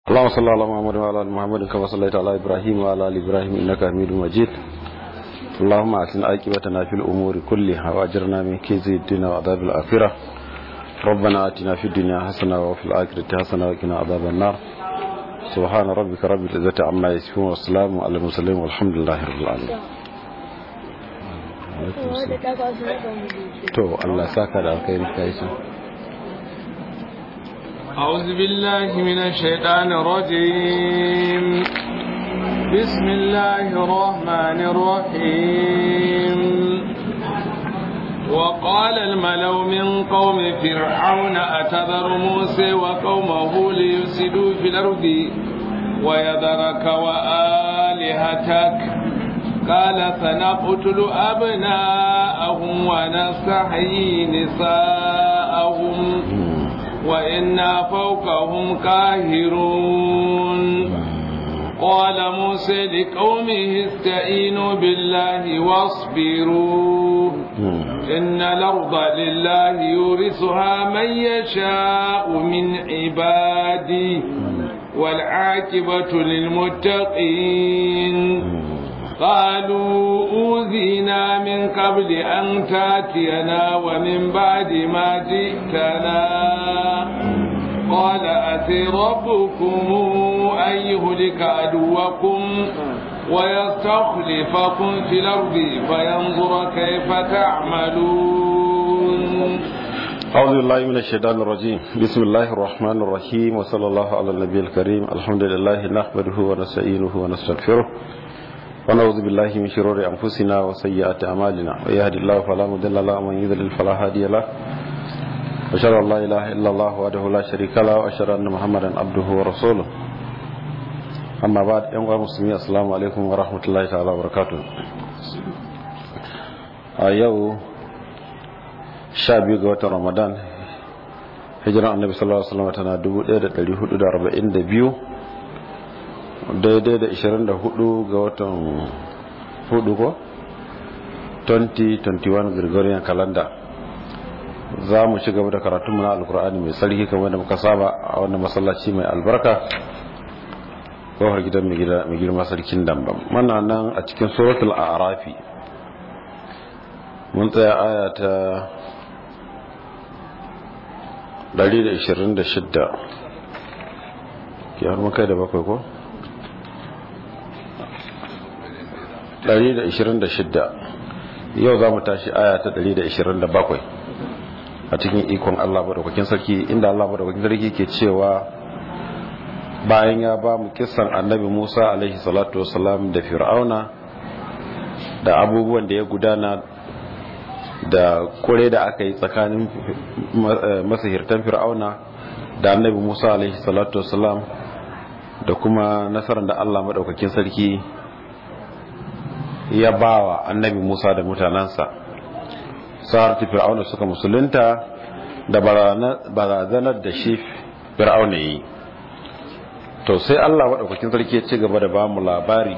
اللهم صل على محمد وعلى ال محمد كما صليت على ابراهيم وعلى ال ابراهيم انك حميد مجيد اللهم اعطنا عاقبتنا في الامور كلها واجرنا من كيد الدنيا وعذاب الاخره ربنا اتنا في الدنيا حسنه وفي الاخره حسنه وقنا عذاب النار سبحان ربك رب العزه عما يصفون والسلام على المرسلين والحمد لله رب العالمين to Allah saka da alkhairi kai shi أعوذ بالله من الشيطان الرجيم بسم الله الرحمن الرحيم وقال الملو من قوم فرعون أتذر موسى وقومه ليفسدوا في الأرض ويذرك وآلهتك قال سنقتل أبناءهم ونستحيي نساءهم وإنا فوقهم قاهرون قال موسى لقومه استعينوا بالله واصبروا إن الأرض لله يورثها من يشاء من عبادي والعاقبة للمتقين قالوا أوذينا من قبل أن تاتينا ومن بعد ما جئتنا قال أتي ربكم أن يهلك عدوكم ويستخلفكم في الأرض فينظر كيف تعملون أعوذ بالله من الشيطان الرجيم بسم الله الرحمن الرحيم وصلى الله على النبي الكريم الحمد لله نحمده ونستعينه ونستغفره ونعوذ بالله من شرور أنفسنا وسيئات أعمالنا ويهد الله فلا مضل له ومن يضلل فلا هادي له أشهد أن لا إله إلا الله وحده لا شريك له وأشهد أن محمدا عبده ورسوله أما بعد أيها المسلمين السلام عليكم ورحمة الله تعالى وبركاته أيوه sha biyu ga watan ramadan hijiran annabi sallallahu alaihi wasallam tana 1442 daidai da 24 ga watan hudu ko 2021 gregorian calendar za mu ci gaba da karatunmu na alkur'ani mai sarki kamar da muka saba a wannan masallaci mai albarka kofar gidan mai girma sarkin dambam mana nan a cikin suratul arafi mun tsaya aya ta 126 ke har makai da bakwai ko? 126 yau za mu tashi aya ta 127 a cikin ikon Allah madaukakin sarki inda Allah madaukakin sarki ke cewa bayan ya ba mu kisan annabi Musa alaihi salatu wasalam da fir'auna da abubuwan da ya gudana da kure da aka yi tsakanin masahirtan fir'auna da annabi Musa alaihi salatu wasalam da kuma nasarar da Allah madaukakin sarki ya ba wa annabi Musa da mutanensa sa'ar fir'auna suka musulunta da barazanar da shi fir'auna yi to sai Allah maɗaukakin sarki ya ci gaba da ba mu labari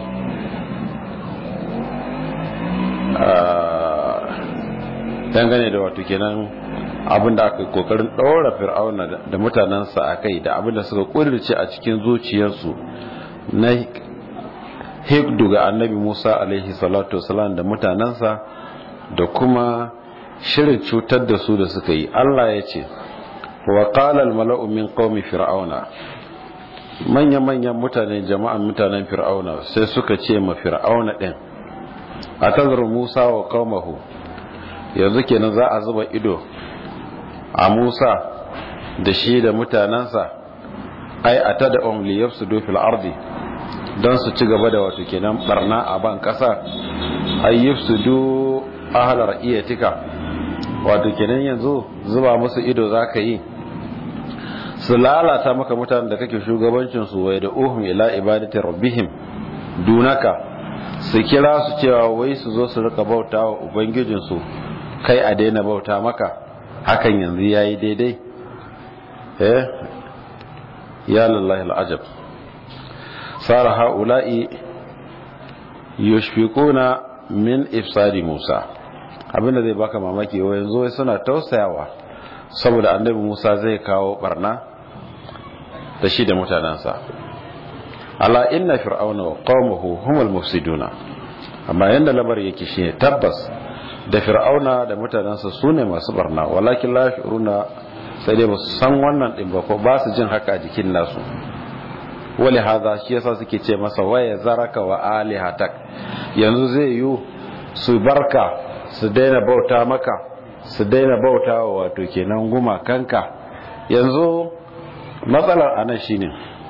dangane da wato kenan abinda aka kokarin ɗaura fir'auna da mutanensa a kai da abinda suka ƙudurce a cikin zuciyarsu na hikdu ga annabi musa alaihi salatu wasalam da mutanensa da kuma shirin cutar da su da suka yi allah ya ce wa qala al mala'u min qaumi fir'auna manyan manyan mutane jama'an mutanen fir'auna sai suka ce ma fir'auna din atazru musa wa qaumahu yanzu kenan za a zuba ido a musa da shi da mutanensa ai atada um liyafsudu fil ardi don su ci gaba da wato kenan barna a ban kasa ayyuf su du ahalar iya tika wato kenan yanzu zuba musu ido za ka yi su lalata maka mutanen da kake shugabancinsu wai da uhun ila ibadatin rabbihim dunaka su kira su cewa wai su zo su rika bauta wa ubangijinsu kai a daina bauta maka hakan yanzu ya yi daidai eh ya lallahi al'ajab sara ha'ula'i yushfiquna min ifsadi Musa abinda zai baka mamaki wa yanzu suna tausayawa saboda annabi Musa zai kawo barna da shi da mutanansa ala inna fir'auna wa qaumuhu humul mufsiduna amma yanda labar yake shine tabbas da fir'auna da mutanansa sune masu barna walakin la shuruna sai dai ba su san wannan din ba ko ba su jin haka a jikin nasu wali haza shi yasa suke ce masa waya zaraka wa alihatak yanzu zai yi su barka su daina bauta maka su daina bauta wa wato kenan gumakanka yanzu matsalar anan shine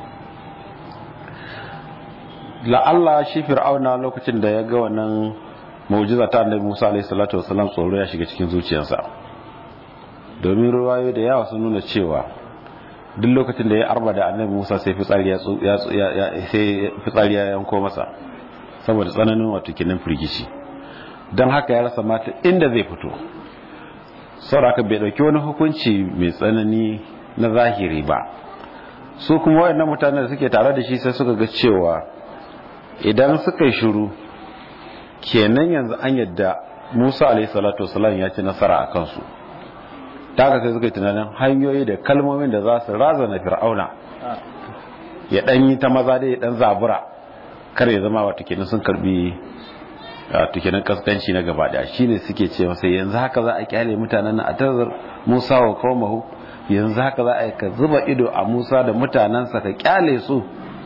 la'alla shi fir'auna lokacin da ya ga wannan mu'jiza ta annabi Musa alaihi salatu wasallam tsoro ya shiga cikin zuciyarsa domin ruwayo da yawa sun nuna cewa duk lokacin da ya arba da annabi Musa sai fitsari ya sai fitsari ya yanko masa saboda tsananin wato kinan firgici don haka ya rasa mata inda zai fito saboda bai dauki wani hukunci mai tsanani na zahiri ba su kuma wayannan mutanen da suke tare da shi sai suka ga cewa idan suka yi shiru kenan yanzu an yadda Musa alaihi salatu wasallam ya ci nasara a kansu ta haka sai suka yi tunanin hanyoyi da kalmomin da za su razana fir'auna ya dan yi ta maza da ya dan zabura kar ya zama wata kenan sun karbi wato kenan kaskanci na gaba daya shine suke ce masa yanzu haka za a kyale mutanen nan a tazar Musa wa qaumahu yanzu haka za a yi ka zuba ido a Musa da mutanensa ka kyale su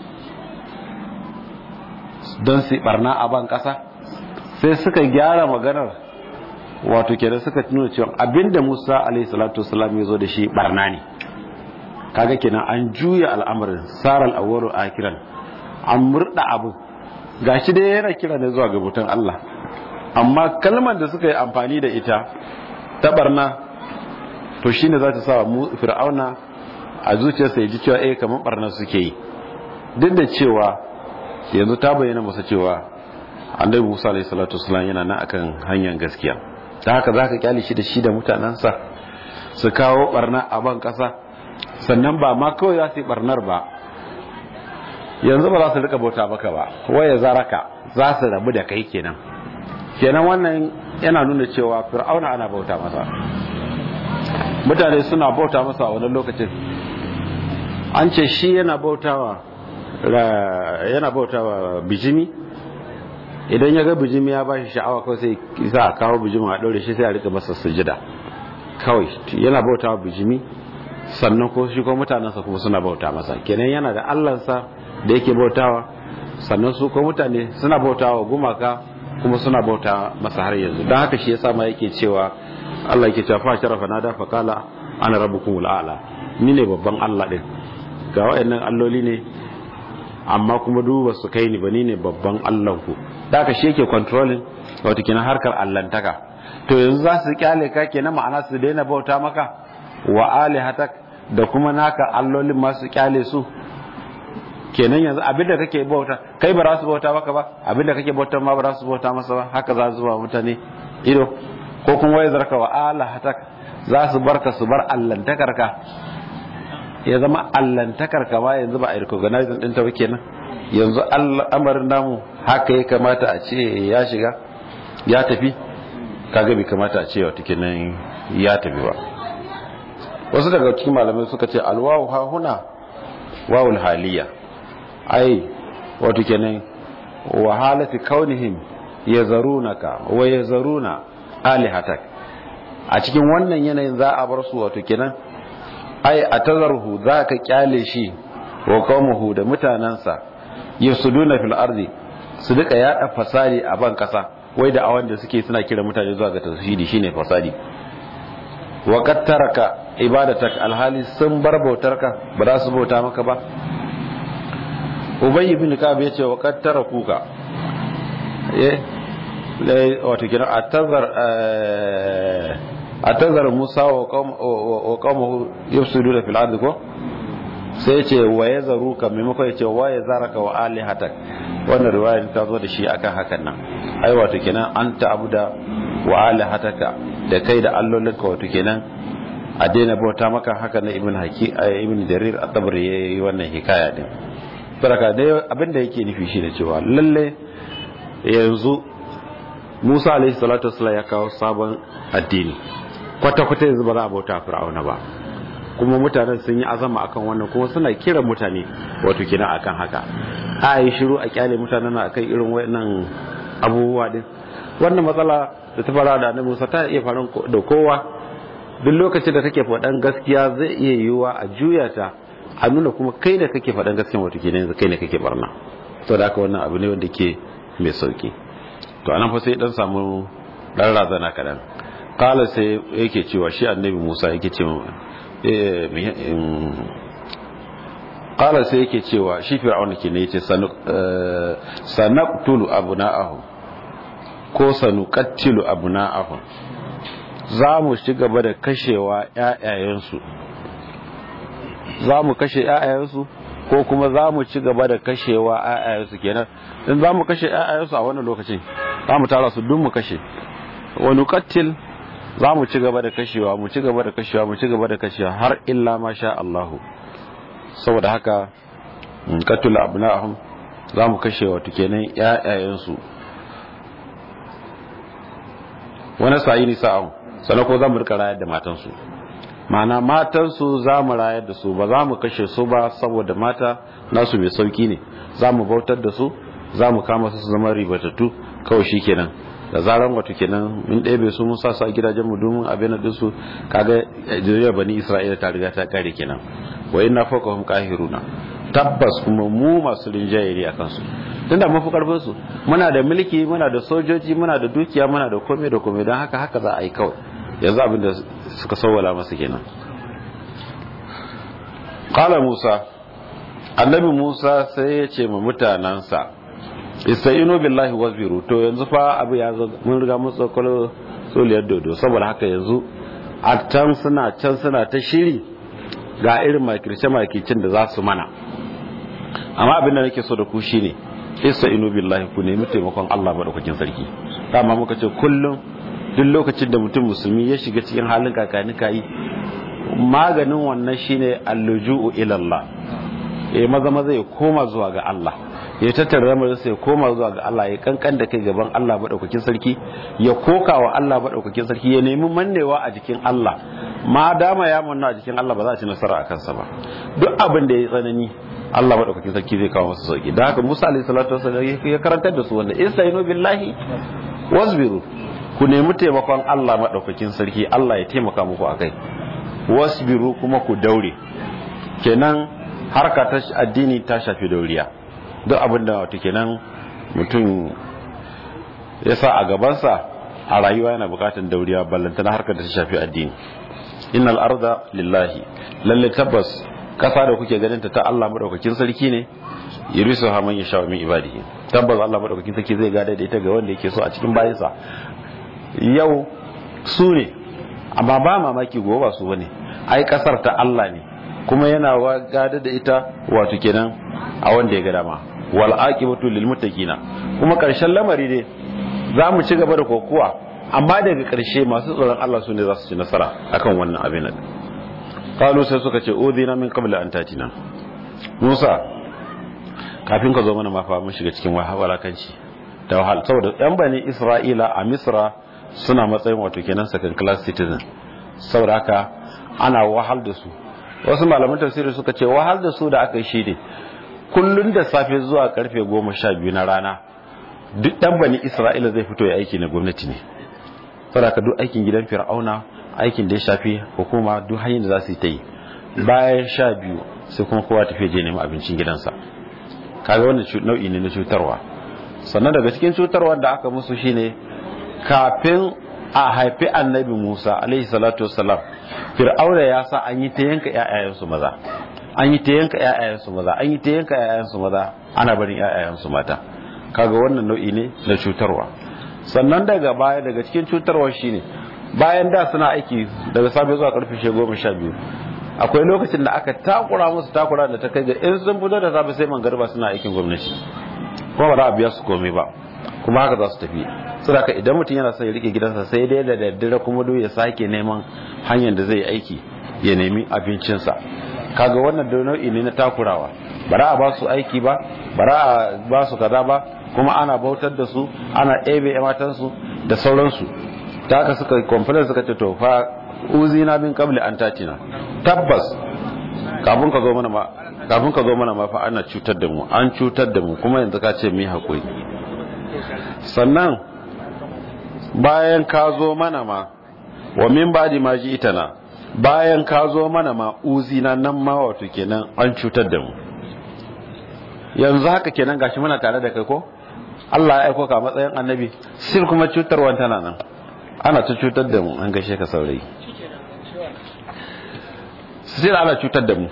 don su barna a ban kasa sai suka gyara maganar wato kenan suka nuna cewa abinda Musa alaihi salatu wasallam ya zo da shi barna ne kaga kenan an juya al'amarin saral awwalu akiran an murda abu gashi dai yana kira ne zuwa ga bautan Allah amma kalmar da suka yi amfani da ita ta barna to shine za ta sa mu fir'auna a zuciyarsa ya ji cewa eh kamar barna suke yi duk da cewa yanzu ta bayyana masa cewa annabi Musa alaihi salatu wasallam yana nan akan hanyar gaskiya ta haka zaka kyale shi da shi da mutanansa su kawo barna a ban kasa sannan ba ma kawai za su yi barnar ba yanzu ba za su rika bauta maka ba waya zaraka za su rabu da kai kenan kenan wannan yana nuna cewa fir'auna ana bauta masa mutane suna bauta masa a wani lokacin an ce shi yana bautawa yana bautawa bijimi idan ya ga bijimi ya ba shi sha'awa kawai sai za a kawo bijimi a ɗaure shi sai a rika masa sujida kawai yana bautawa bijimi sannan ko shi ko mutanensa kuma suna bauta masa kenan yana da allansa da yake bautawa sannan su ko mutane suna bautawa gumaka kuma suna bauta masa har yanzu don haka shi yasa ma yake cewa Allah yake cewa fa sharafa nada fa kala ana rabbukumul a'la ni ne babban Allah din ga wayannan alloli ne amma kuma duba su kai ni ba ni ne babban Allah ku da haka shi yake controlling wato kenan harkar allantaka to yanzu za su kyale ka kenan ma'ana su daina bauta maka wa alihatak da kuma naka allolin masu kyale su kenan yanzu abinda kake bauta kai ba za su bauta maka ba abinda kake bauta ma ba za su bauta masa ba haka za su ba mutane ido ko kuma wai zarka wa alihatak za su barka su bar allantakar ka ya zama allantakar ka ma yanzu ba a recognizing din ta ba kenan yanzu al'amarin namu haka ya kamata a ce ya shiga ya tafi kaga bai kamata a ce wata kenan ya tafi ba wasu daga cikin malamai suka ce alwawu ha huna wawul haliya ai wato kenan wa halati kaunihim yazarunaka wa yazaruna alihatak a cikin wannan yanayin za a bar su wato kenan ai a tazarhu za ka kyale shi wa qaumuhu da mutanansa yasuduna fil ardi su duka yada fasadi a ban kasa wai da awan da suke suna kira mutane zuwa ga tauhidi shine fasadi wa qad taraka ibadatak alhali sun bar bautarka ba za su bauta maka ba ubay ibn kab yace wa qad tarakuka eh wato kira atazar atazar musa wa qawmuhu yufsiduna fil ardi ko sai yace wa yazaruka maimakon yace wa yazaraka wa alihatak wannan riwayar ta zo da shi akan hakan nan ai wato kenan anta abuda wa alihataka da kai da allolinka wato kenan a daina bauta maka haka na ibn haki ibn jarir at-tabari yayi wannan hikaya din baraka dai abinda yake nufi shi da cewa lalle yanzu Musa alaihi salatu wassalam ya kawo sabon addini kwata kwata yanzu ba za a bauta fir'auna ba kuma mutanen sun yi azama akan wannan kuma suna kira mutane wato kenan akan haka a yi shiru a kyale mutanen akan irin wayannan abubuwa din wannan matsala da ta fara da annabi Musa ta iya faru da kowa duk lokacin da kake faɗan gaskiya zai iya yiwuwa a juya ta a nuna kuma kai da kake faɗan gaskiya wato kenan yanzu kai ne kake barna to da haka wannan abu ne wanda ke mai sauki to anan fa sai dan samu dan razana kadan kala sai yake cewa shi annabi Musa yake cewa kala sai yake cewa shi fir'auna ke ne yace sanaqtulu abna'ahum ko sanuqattilu abna'ahum za mu ci gaba da kashewa ƴaƴayensu za mu kashe ƴaƴayensu ko kuma za mu ci gaba da kashewa ƴaƴayensu kenan in za mu kashe ƴaƴayensu a wannan lokacin za mu tara su duk mu kashe wani kattil za mu ci gaba da kashewa mu ci gaba da kashewa mu ci gaba da kashewa har illa ma sha Allahu saboda haka katul abna'ahum za mu kashe wato kenan ƴaƴayensu wani sa'i ni sa'an sannan ko za mu rika rayar da matansu ma'ana matansu za mu rayar da su ba za mu kashe su ba saboda mata nasu mai sauki ne za mu bautar da su za mu kama su su zama ribatattu kawai shi kenan da zaran wato kenan mun ɗebe su mun sa su a gidajen mu domin abin da su kaga jiriya bani isra'ila ta riga ta kare kenan wa inna fawqahum qahiruna tabbas kuma mu masu rinjaye ne akan su tunda mun fi karfin su muna da mulki muna da sojoji muna da dukiya muna da komai da komai don haka haka za a yi kawai yanzu abin da suka sawwala masa kenan qala musa annabi musa sai ya ce ma mutanansa istainu billahi wasbiru to yanzu fa abu ya zo mun riga mun tsokolo soliyar dodo saboda haka yanzu a can suna can suna ta shiri ga irin makirce makircin da za su mana amma abin da nake so da ku shine istainu billahi ku nemi taimakon Allah madaukakin sarki dama muka ce kullum duk lokacin da mutum musulmi ya shiga cikin halin kakani kai maganin wannan shine alluju'u ila Allah eh maza maza ya koma zuwa ga Allah ya tattara lamarin sai ya koma zuwa ga Allah ya kankan da kai gaban Allah madaukakin sarki ya koka wa Allah madaukakin sarki ya nemi mannewa a jikin Allah ma dama ya manna a jikin Allah ba za a ci nasara a kansa ba duk abin da ya tsanani Allah madaukakin sarki zai kawo masa sauki da haka Musa alaihi salatu wasallam ya karantar da su wanda istainu billahi wasbiru ku nemi taimakon Allah madaukakin sarki Allah ya taimaka muku akai wasbiru kuma ku daure kenan harka ta addini ta shafi dauriya duk abin da wato kenan mutum ya sa a gabansa a rayuwa yana bukatan dauriya ballantana harkar da ta shafi addini innal arda lillahi lalle tabbas kasa da kuke ganin ta ta Allah madaukakin sarki ne yurisu ha man yasha min ibadihi tabbas Allah madaukakin sarki zai gada da ita ga wanda yake so a cikin bayinsa yau su ne amma ba mamaki gobe ba su bane ai kasar ta Allah ne kuma yana gada da ita wato kenan a wanda ya ga dama wal aqibatu lil muttaqina kuma karshen lamari ne za mu ci gaba da kokuwa amma daga karshe masu tsoron Allah su ne za su ci nasara akan wannan abin nan qalu sai suka ce udina min qabla an tatina Musa kafin ka zo mana ma fa mun shiga cikin wahalakanci da wahal saboda yan bani Isra'ila a Misra suna matsayin wato kenan second class citizen saboda haka ana wahal da su wasu malaman tafsiri suka ce wahal da su da aka yi shi ne kullun da safe zuwa karfe goma sha biyu na rana duk dan bani isra'ila zai fito ya aiki na gwamnati ne saboda duk aikin gidan fir'auna aikin da ya shafi hukuma duk hanyar da za su yi ta yi bayan sha biyu sai kuma kowa tafiya je neman abincin gidansa kaga wannan nau'i ne na cutarwa sannan daga cikin cutarwar da aka musu shine kafin a haifi annabi musa alaihi salatu wassalam fir'auna ya sa an yi ta yanka ƴaƴayensu maza an yi ta yanka ƴaƴayensu maza an yi ta yanka ƴaƴayensu maza ana barin ƴaƴayensu mata kaga wannan nau'i ne na cutarwa sannan daga baya daga cikin cutarwa shine bayan da suna aiki daga safe zuwa karfe goma sha biyu akwai lokacin da aka takura musu takura da ta kai ga in sun fito da safe sai mangarba suna aikin gwamnati kuma ba za a biya su komai ba kuma haka za su tafi saboda idan mutum yana son ya rike gidansa sai dai da daddare kuma do ya sake neman hanyar da zai yi aiki ya nemi abincinsa kaga wannan da nau'i ne na takurawa bara a ba su aiki ba bara a ba su kaza ba kuma ana bautar da su ana ɗebe matansu da sauransu ta haka suka complain suka ce to fa uzina min qabli an tatina tabbas kafin ka zo mana ma kafin ka zo mana ma fa ana cutar da mu an cutar da mu kuma yanzu ka ce mu hakuri sannan bayan ka zo mana ma wa min ba'di ma ji itana bayan ka zo mana ma uzina nan ma wato kenan an cutar da mu yanzu haka kenan gashi muna tare da kai ko Allah ya aiko ka matsayin annabi sai kuma cutarwa tana nan ana ta cutar da mu an gaishe ka saurayi sai ana cutar da mu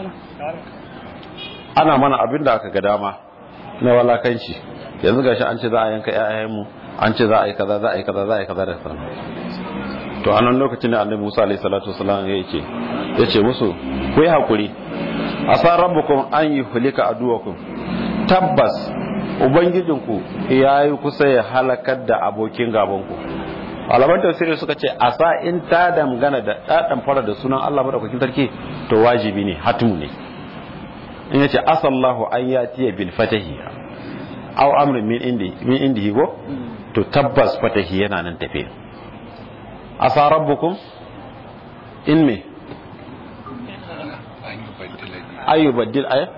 ana mana abin da aka ga dama na walakanci yanzu gashi an ce za a yanka ƴaƴanmu an ce za a yi kaza za a yi kaza za a yi kaza da kaza to a nan lokacin da annabi Musa alaihi salatu wasallam ya ce ya ce musu ku yi hakuri asa rabbukum an yuhlika aduwakum tabbas ubangijinku ya yi kusa ya halakar da abokin gabanku alaman tafsiri suka ce a sa in ta dangana da ɗaɗan fara da sunan Allah maɗaukakin sarki to wajibi ne hatimu ne in yace asallahu an ya tiya bil fatahi aw amrin min indi min indihi go to tabbas fatahi yana nan tafe asa rabbukum in me ayyubaddil ay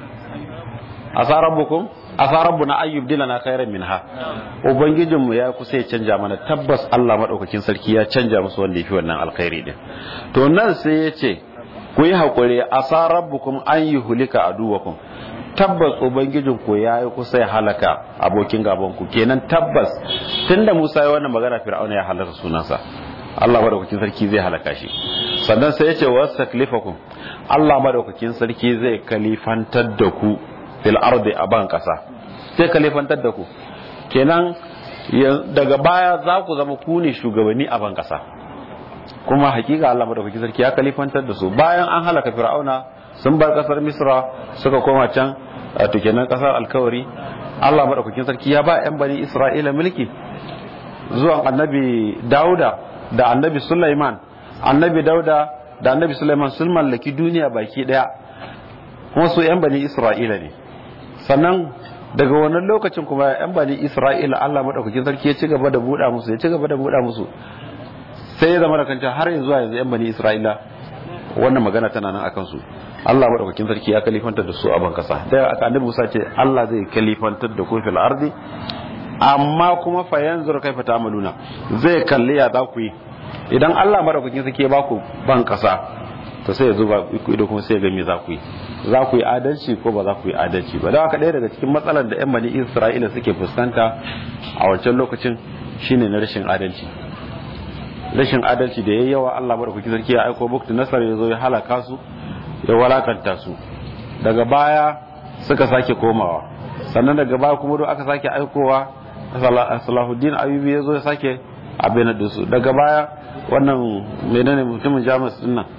asa rabbukum asa rabbuna ayyub dilana khairan minha ubangijin mu ya kusa ya canja mana tabbas Allah madaukakin sarki ya canja musu wanda yafi wannan alkhairi din to nan sai ya ce ku yi hakuri asa rabbukum an yuhlika aduwakum tabbas ubangijin ku ya yi kusa ya halaka abokin gaban ku kenan tabbas tunda Musa ya wannan magana Fir'auna ya halaka sunansa Allah madaukakin sarki zai halaka shi sannan sai ya ce wastaklifakum Allah madaukakin sarki zai kalifantar da ku fil ardi a ban kasa sai kalifantar da ku kenan daga baya za ku zama ku ne shugabanni a ban kasa kuma hakika Allah madaukakin sarki ya kalifantar da su bayan an halaka fir'auna sun bar kasar misra suka koma can to kenan kasar alkawari Allah madaukakin sarki ya ba yan bani isra'ila mulki zuwan annabi dauda da annabi sulaiman annabi dauda da annabi sulaiman sun mallaki duniya baki daya kuma su yan bani isra'ila ne sannan daga wannan lokacin kuma yan bani isra'ila Allah madaukakin sarki ya ci gaba da buɗa musu ya ci gaba da buɗa musu sai ya zama da kanta har yanzu yanzu yan bani isra'ila wannan magana tana nan akan su Allah madaukakin sarki ya kalifantar da su a ban kasa da aka annabi Musa ce Allah zai kalifantar da ku fil ardi amma kuma fa yanzur kaifa ta'maluna zai kalli ya za ku yi idan Allah madaukakin sarki ya ba ku ban kasa to sai ya zuba ku ido kuma sai ya ga me za ku yi za ku yi adalci ko ba za ku yi adalci ba da haka ɗaya daga cikin matsalar da 'yan bani isra'ila suke fuskanta a wancan lokacin shine na rashin adalci rashin adalci da ya yawa allah maɗaukaki sarki ya aiko buktu nasar ya zo ya halaka su ya walakanta su daga baya suka sake komawa sannan daga baya kuma do aka sake aikowa salahuddin ayubi ya zo ya sake abin da su daga baya wannan menene mutumin jamus din nan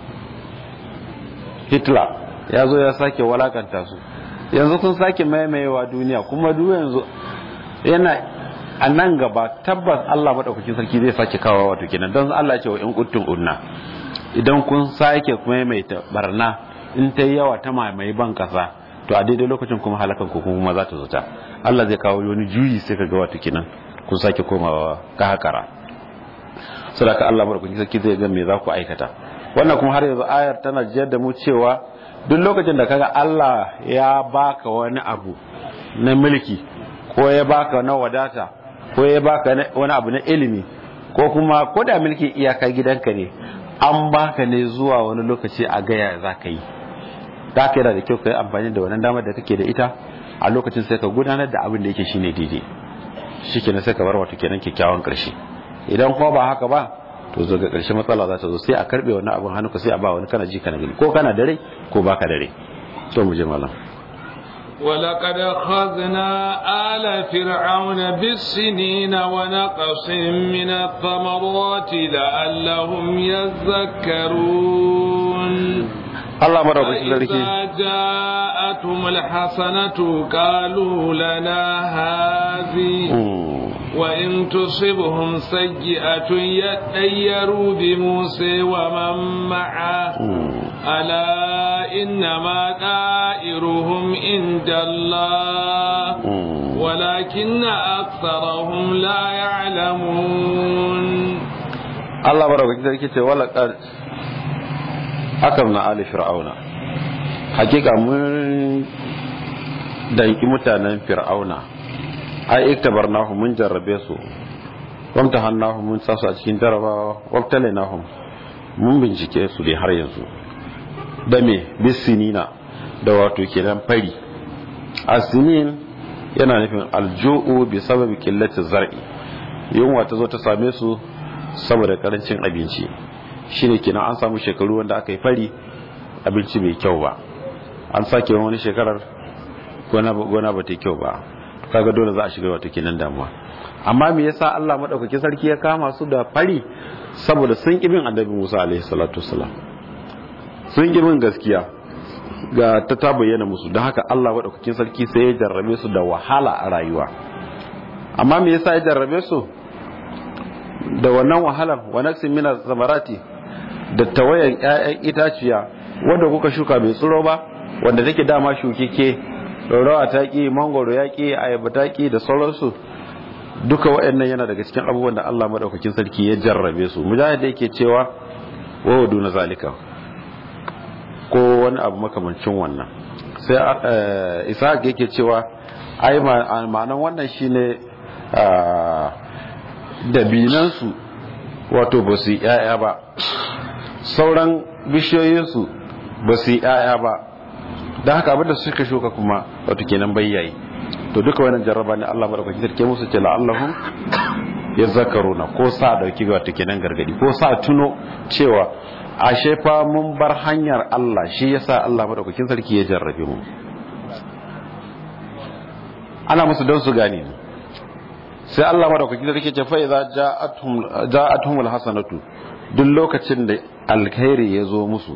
hitler ya zo ya sake walakanta su yanzu sun sake maimayewa duniya kuma duk yanzu yana a nan gaba tabbas Allah madaukakin sarki zai sake kawo wato kenan don Allah ya ce wa in kuttun unna idan kun sake maimaita barna in ta yi yawa ta mamaye ban kasa to a daidai lokacin kuma halakan ku kuma za ta zo ta Allah zai kawo wani juyi sai ka ga wato kenan kun sake komawa ka hakara saboda Allah madaukakin sarki zai ga me za ku aikata wannan kuma har yanzu ayar tana jiyar da mu cewa duk lokacin da kaga Allah ya baka wani abu na mulki ko ya baka na wadata ko ya baka wani abu na ilimi ko kuma ko da mulki iyaka gidanka ne an baka ne zuwa wani lokaci a gaya za ka yi za ka yana da kyau ka yi amfani da wannan damar da kake da ita a lokacin sai ka gudanar da abin da yake shine daidai shi kenan sai ka bar wato kenan kyakkyawan karshe idan kuma ba haka ba to zo ga ƙarshe matsala za ta zo sai a karbe wannan abin hannuka sai a ba wani kana ji kana gani ko kana dare ko baka dare to mu je malam ولقد أخذنا آل فرعون بالسنين ونقص من الثمرات لعلهم يذكرون الله مرة بسم جاءتهم الحسنة قالوا لنا هذه وإن تصبهم سيئة يطيروا بموسى ومن معه ألا إنما دائرهم عند الله ولكن أكثرهم لا يعلمون Allah baraka sarki ce wala qad akamna ali fir'auna hakika mun danki mutanen fir'auna ai iktabarnahu mun jarrabe su wamtahannahu mun sa su a cikin jarabawa wabtalinahum mun bincike su dai har yanzu da me bisinina da wato kenan fari asinin yana nufin alju'u bi sababi qillati zar'i yunwa ta zo ta same su saboda karancin abinci shine kenan an samu shekaru wanda aka yi fari abinci bai kyau ba an sake wani shekarar gona ba ta kyau ba kaga dole za a shiga wata kenan damuwa amma me yasa Allah madaukaki sarki ya kama su da fari saboda sun ki bin annabi Musa alaihi salatu wasalam sun ki bin gaskiya ga ta ta bayyana musu don haka Allah madaukakin sarki sai ya jarrabe su da wahala a rayuwa amma me yasa ya jarrabe su da wannan wahalar wa naqsin min zamarati da tawayan ƴaƴan itaciya wanda kuka shuka bai tsiro ba wanda take dama shukike rawa ta ki mangoro ya ki ayaba ta ki da sauransu duka waɗannan yana daga cikin abubuwan da Allah madaukakin sarki ya jarrabe su mujahid yake cewa wa wadu na zalika ko wani abu makamancin wannan sai ishaq yake cewa ai ma'anan wannan shine dabinansu wato ba su yi 'ya'ya ba sauran bishiyoyinsu ba su yi 'ya'ya ba da haka abinda suka shuka kuma wato kenan bayyayi to duka wannan jarraba ne Allah madaukakin sarki musu ce la'allahum yazakkaruna ko sa dauki ga wato kenan gargadi ko sa tuno cewa ashe fa mun bar hanyar Allah shi yasa Allah madaukakin sarki ya jarrabe mu ana musu don su gane ne sai Allah madaukakin sarki ce fa idza ja'atuhum ja'atuhum alhasanatu duk lokacin da alkhairi ya zo musu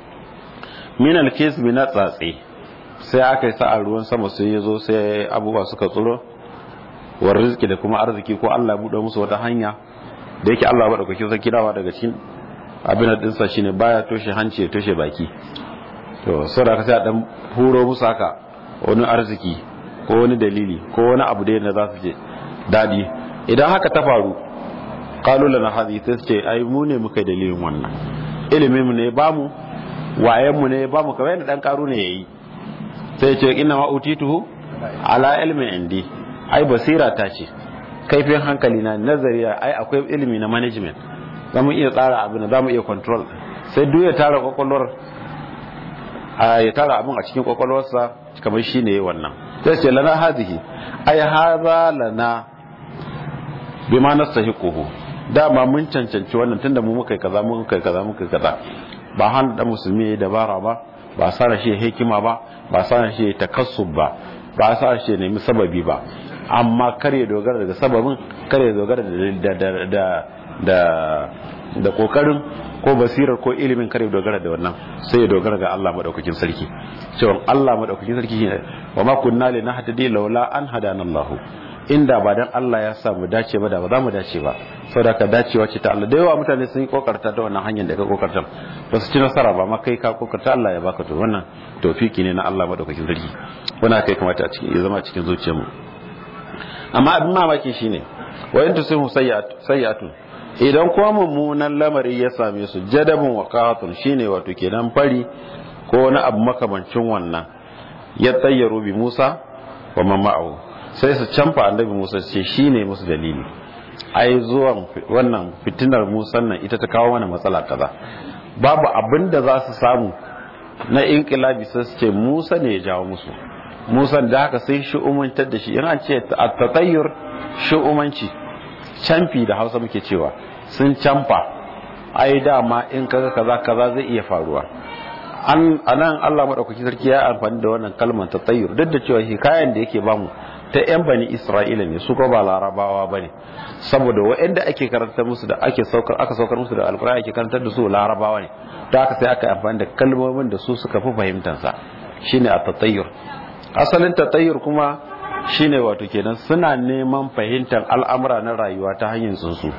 min alkisbi na tsatse sai aka yi sa'a ruwan sama sai ya zo sai abubuwa suka tsoro wa rizki da kuma arziki ko Allah ya buɗe musu wata hanya da yake Allah madaukakin sarki dawa daga cikin abin dinsa shine baya toshe hanci ya toshe baki to saboda sai a dan huro musu haka wani arziki ko wani dalili ko wani abu da yana za su je dadi idan haka ta faru qalu lana hadhi sai ce ai mu ne muka dalilin wannan ilimin mu ne ba mu wayen mu ne ba mu kamar yadda dan karu ne yayi sai ce inna ma utituhu ala ilmin indi ai basira ta ce kaifin hankali na nazari ai akwai ilimi na management za mu iya tsara abin za mu iya control sai duk ya tara kwakwalwar ya tara abin a cikin kwakwalwarsa kamar shi ne wannan sai ce lana hazihi ai haza lana bi ma nastahiquhu dama mun cancanci wannan tunda mu muka kaza mun kai kaza muka kaza ba han da musulmi ya dabara ba ba sa shi hikima ba ba sa shi takassub ba ba sa shi nemi sababi ba amma kar ya dogara daga sababin kar ya dogara da da da da kokarin ko basirar ko ilimin kare dogara da wannan sai ya dogara ga Allah madaukakin sarki cewa Allah madaukakin sarki shine wa ma kunna li nahtadi laula an hadana Allah inda ba dan Allah ya sa mu dace ba da ba za mu dace ba saboda ka dacewa ce ta Allah da yawa mutane sun yi kokarta ta wannan hanyar da ka kokarta ba su ci nasara ba ma kai ka kokarta Allah ya baka to wannan tawfiki ne na Allah madaukakin sarki wannan kai kamata a cikin ya zama cikin zuciyarmu amma abin mamaki shine wa in tusihu sayyi'atun idan kuma mummunan lamari ya same su jadabin waqatun shine wato kenan fari ko wani abu makamancin wannan ya tsayyaru bi Musa wa mama'u sai su canfa annabi Musa ce shine musu dalili ai zuwan wannan fitinar Musa nan ita ta kawo mana matsala kaza babu abin da za su samu na inqilabi sai su ce Musa ne ya jawo musu Musa da haka sai shi'umantar da shi yana ce at-tatayyur shi'umanci canfi da Hausa muke cewa sun canfa ai dama in kaga kaza kaza zai iya faruwa an anan Allah madaukaki sarki ya amfani da wannan kalmar tatayyur duk da cewa hikayen da yake bamu ta yan bani Isra'ila ne su ko ba larabawa bane saboda waɗanda ake karanta musu da ake saukar aka saukar musu da alqur'ani ake karantar da su larabawa ne da haka sai aka amfani da kalmomin da su suka fi fahimtar sa shine at-tatayyur asalin tatayyur kuma shine wato kenan suna neman fahimtar al'amura na rayuwa ta hanyar tsuntsu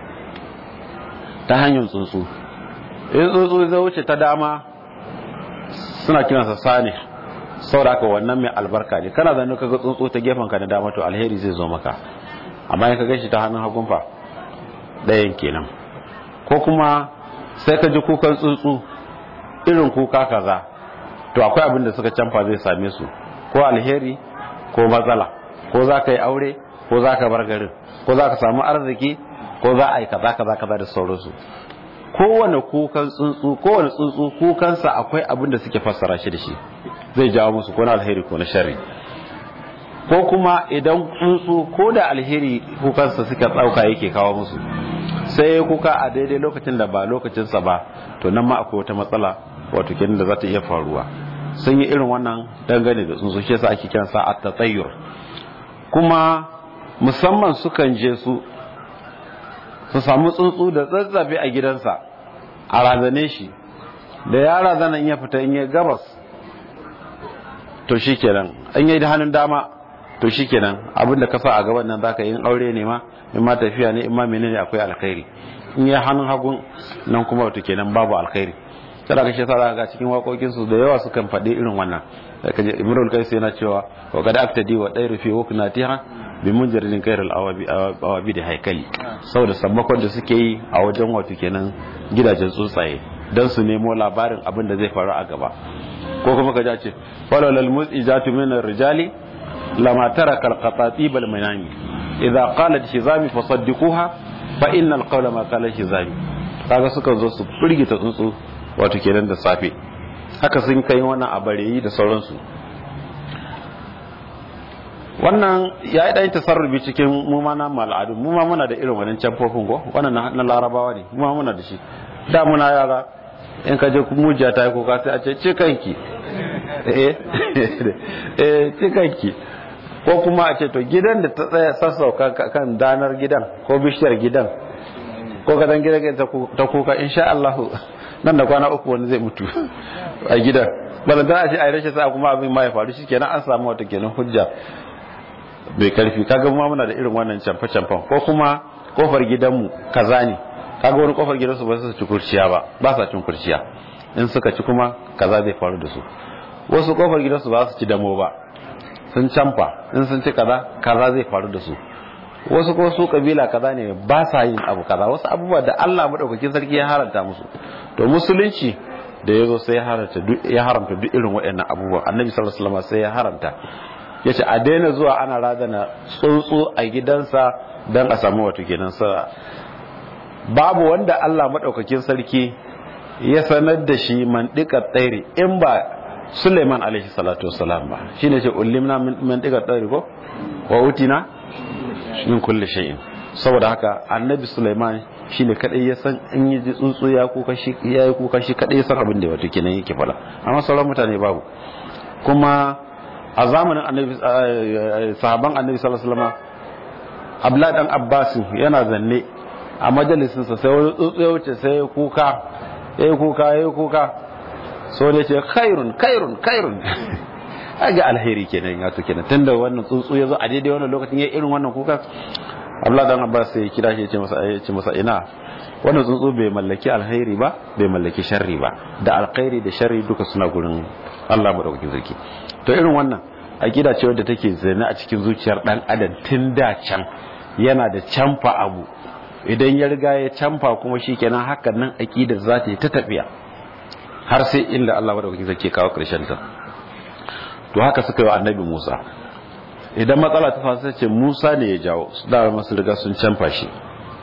ta hanyar tsuntsu in tsuntsu zai wuce ta dama suna kiransa sani saboda wannan mai albarka ne kana zanen kaga tsuntsu ta gefen ka na dama to alheri zai zo maka amma in ka gashi ta hannun hagun fa ɗayan kenan ko kuma sai ka ji kukan tsuntsu irin kuka kaza to akwai abin da suka canfa zai same su ko alheri ko matsala ko za ka yi aure ko za ka bar garin ko za ka samu arziki ko za a yi kaza kaza kaza da sauransu kowane kukan tsuntsu kowane tsuntsu kukansa akwai abin da suke fassara shi da shi zai jawo musu ko na alheri ko na sharri ko kuma idan tsuntsu ko da alheri kukansa suka tsauka yake kawo musu sai ya kuka a daidai lokacin da ba lokacinsa ba to nan ma akwai wata matsala wato kenan da za ta iya faruwa sun yi irin wannan dangane da tsuntsu shi yasa ake kiransa at-tatayyur kuma musamman sukan je su su samu tsuntsu da tsatsafe a gidansa a razane shi da ya razana in ya fita in ya gabas to shi kenan in yi da hannun dama to shi kenan abinda ka sa a gaban nan zaka yi aure ne ma in ma tafiya ne in ma menene akwai alkhairi in yi hannun hagun nan kuma wato kenan babu alkhairi kada ka shi sa ga cikin waƙoƙin su da yawa sukan faɗi irin wannan kaje imrul qais yana cewa wa qad aktadi wa dairu fi wuknatiha bi munjaridin kairar awabi da haikali saboda sammakon da suke yi a wajen wato kenan gidajen tsuntsaye don su nemo labarin abin da zai faru a gaba ko kuma ka ce falolal mutsi jatu min rijali lama tara kalqatati bal manami idza qalat shizami fasaddiquha fa innal qawla ma qala shizami kaga suka zo su firgita tsuntsu wato kenan da safe haka sun kai wannan abareyi da sauransu wannan ya yi ɗayin tasarrufi cikin mu ma na al'adu mu ma muna da irin wannan camfofin ko wannan na larabawa ne mu ma muna da shi da muna yara in ka je mujiya ta yi kuka sai a ce cikanki eh eh cikanki ko kuma a ce to gidan da ta tsaya sassauka kan danar gidan ko bishiyar gidan ko kadan gidan ta kuka insha Allah nan da kwana uku wani zai mutu a gidan balanta a ce a yi rashin sa kuma abin ma ya faru shi kenan an samu wata kenan hujja bai karfi kaga ma muna da irin wannan camfe camfen ko kuma kofar gidanmu kaza ne kaga wani kofar gidansu ba su ci kurciya ba ba sa cin kurciya in suka ci kuma kaza zai faru da su wasu kofar gidansu ba su ci damo ba sun camfa in sun ci kaza kaza zai faru da su wasu ko su kabila kaza ne ba sa yin abu kaza wasu abubuwa da Allah madaukakin sarki ya haranta musu to musulunci da ya zo sai ya haramta ya haramta duk irin waɗannan abubuwa annabi sallallahu alaihi wasallam sai ya haramta ya ce a daina zuwa ana razana tsuntsu a gidansa don a samu wato kenan sa babu wanda Allah maɗaukakin sarki ya sanar da shi mandikar tsairi in ba Suleiman alaihi salatu wasalam ba shi ne ce ulimna mandikar tsairi ko wa utina min kulli shay'in saboda haka annabi Suleiman shi ne kadai ya san in yi tsuntsu ya kuka shi ya yi kuka shi kadai ya san abin da wato kenan yake fada amma sauran mutane babu kuma a zamanin annabi sahaban annabi sallallahu alaihi wasallam Abdullah dan Abbas yana zanne a majalisin sa sai wani tsutsu ya wuce sai ya kuka ya kuka ya kuka so ne ce khairun khairun khairun aga alheri kenan ya to kenan tunda wannan tsuntsu ya zo a daidai wannan lokacin ya irin wannan kuka Abdullah dan Abbas sai ya kira shi ya ce masa ya ce masa ina wannan tsuntsu bai mallaki alheri ba bai mallaki sharri ba da alkhairi da sharri duka suna gurin Allah madaukakin sarki to irin wannan aqida ce wadda take zane a cikin zuciyar dan adam tun da can yana da canfa abu idan ya riga ya canfa kuma shikenan hakan nan aqidar za ta yi ta tafiya har sai inda Allah madaukakin sarki kawo karshen ta to haka suka yi wa annabi Musa idan matsala ta faru sai ce Musa ne ya jawo su da masu riga sun canfa shi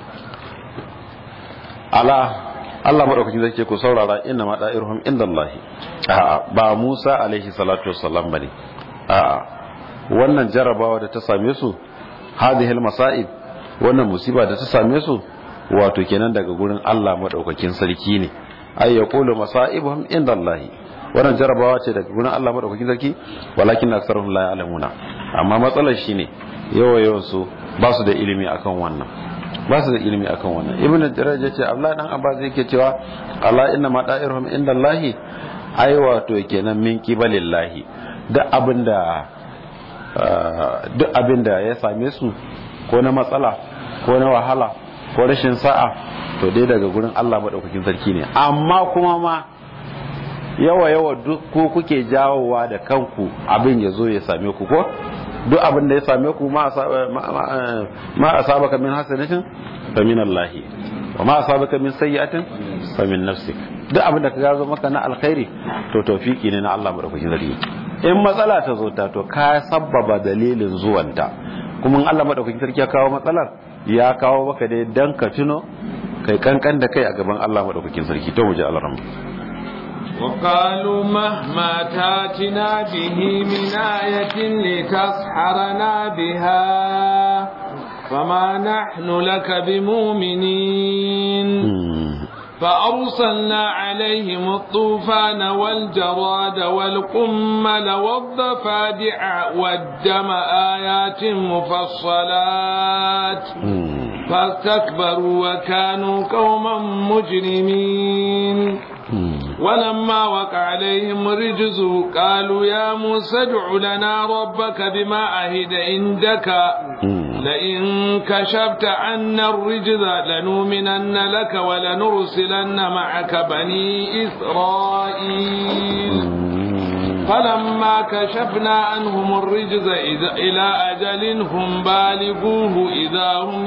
ala Allah madaukakin zai ce ku saurara inna ma da'iruhum indallahi a'a ba Musa alaihi salatu wassalam bane a'a wannan jarabawa da ta same su hadhihi almasa'ib wannan musiba da ta same su wato kenan daga gurin Allah madaukakin sarki ne ay yaqulu masa'ibuhum indallahi wannan jarabawa ce daga gurin Allah madaukakin sarki walakin aktsaruhum la ya'lamuna amma matsalar shine yawa yawan su ba su da ilimi akan wannan ba su da ilimi akan wannan ibn jarraj yace Allah dan abbas yake cewa Allah inna ma da'iruhum indallahi ai wato kenan min qibalillahi duk abinda duk abinda ya same su ko na matsala ko na wahala ko rashin sa'a to dai daga gurin Allah madaukakin sarki ne amma kuma ma yawa yawa duk ko kuke jawowa da kanku abin ya zo ya same ku ko duk abin da ya same ku ma asabaka min hasanatin fa min Allah wa ma asabaka min sayyi'atin fa min nafsik duk abin da ka gazo maka na alkhairi to tawfiki ne na Allah madaukakin sarki in matsala ta zo ta to ka sabbaba dalilin zuwanta kuma in Allah madaukakin sarki ya kawo matsalar ya kawo maka dai dan ka tuno kai kankan da kai a gaban Allah madaukakin sarki to mu ji Allah وقالوا مهما تاتنا به من آية لتسحرنا بها فما نحن لك بمؤمنين فأرسلنا عليهم الطوفان والجراد والقمل والضفادع والدم آيات مفصلات فاستكبروا وكانوا قوما مجرمين ولما وقع عليهم رجز قالوا يا موسى ادع لنا ربك بما عهد عندك لئن كشفت عنا الرجز لنؤمنن لك ولنرسلن معك بني إسرائيل فلما كشفنا عنهم الرجز إلى أجل هم بالغوه إذا هم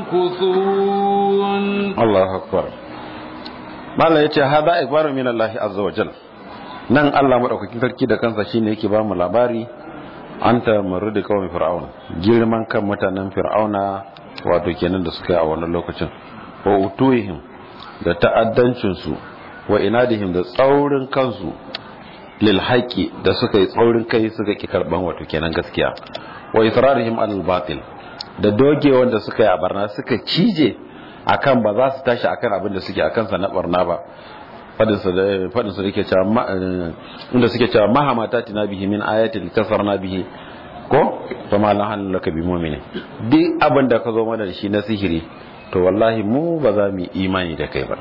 ينكثون الله أكبر mala ya ce haza ikbaru min Allah azza wa jal nan Allah madaukakin sarki da kansa shine yake ba mu labari an ta marudi kawai fir'auna girman kan mutanen fir'auna wato kenan da suka yi a wannan lokacin wa utuhim da ta'addancin su wa inadihim da tsaurin kansu lil haqi da suka yi tsaurin kai suka ki karban wato kenan gaskiya wa israrihim al batil da doge wanda suka yi a barna suka cije akan ba za su tashi akan abin da suke akan sa na barna ba fadin su da fadin su yake cewa inda suke cewa mahamata tina bihi min ayatin kasarna bihi ko to ma la hanu laka bi mu'mini duk abin da ka zo mana da shi na sihiri to wallahi mu ba za mu imani da kai ba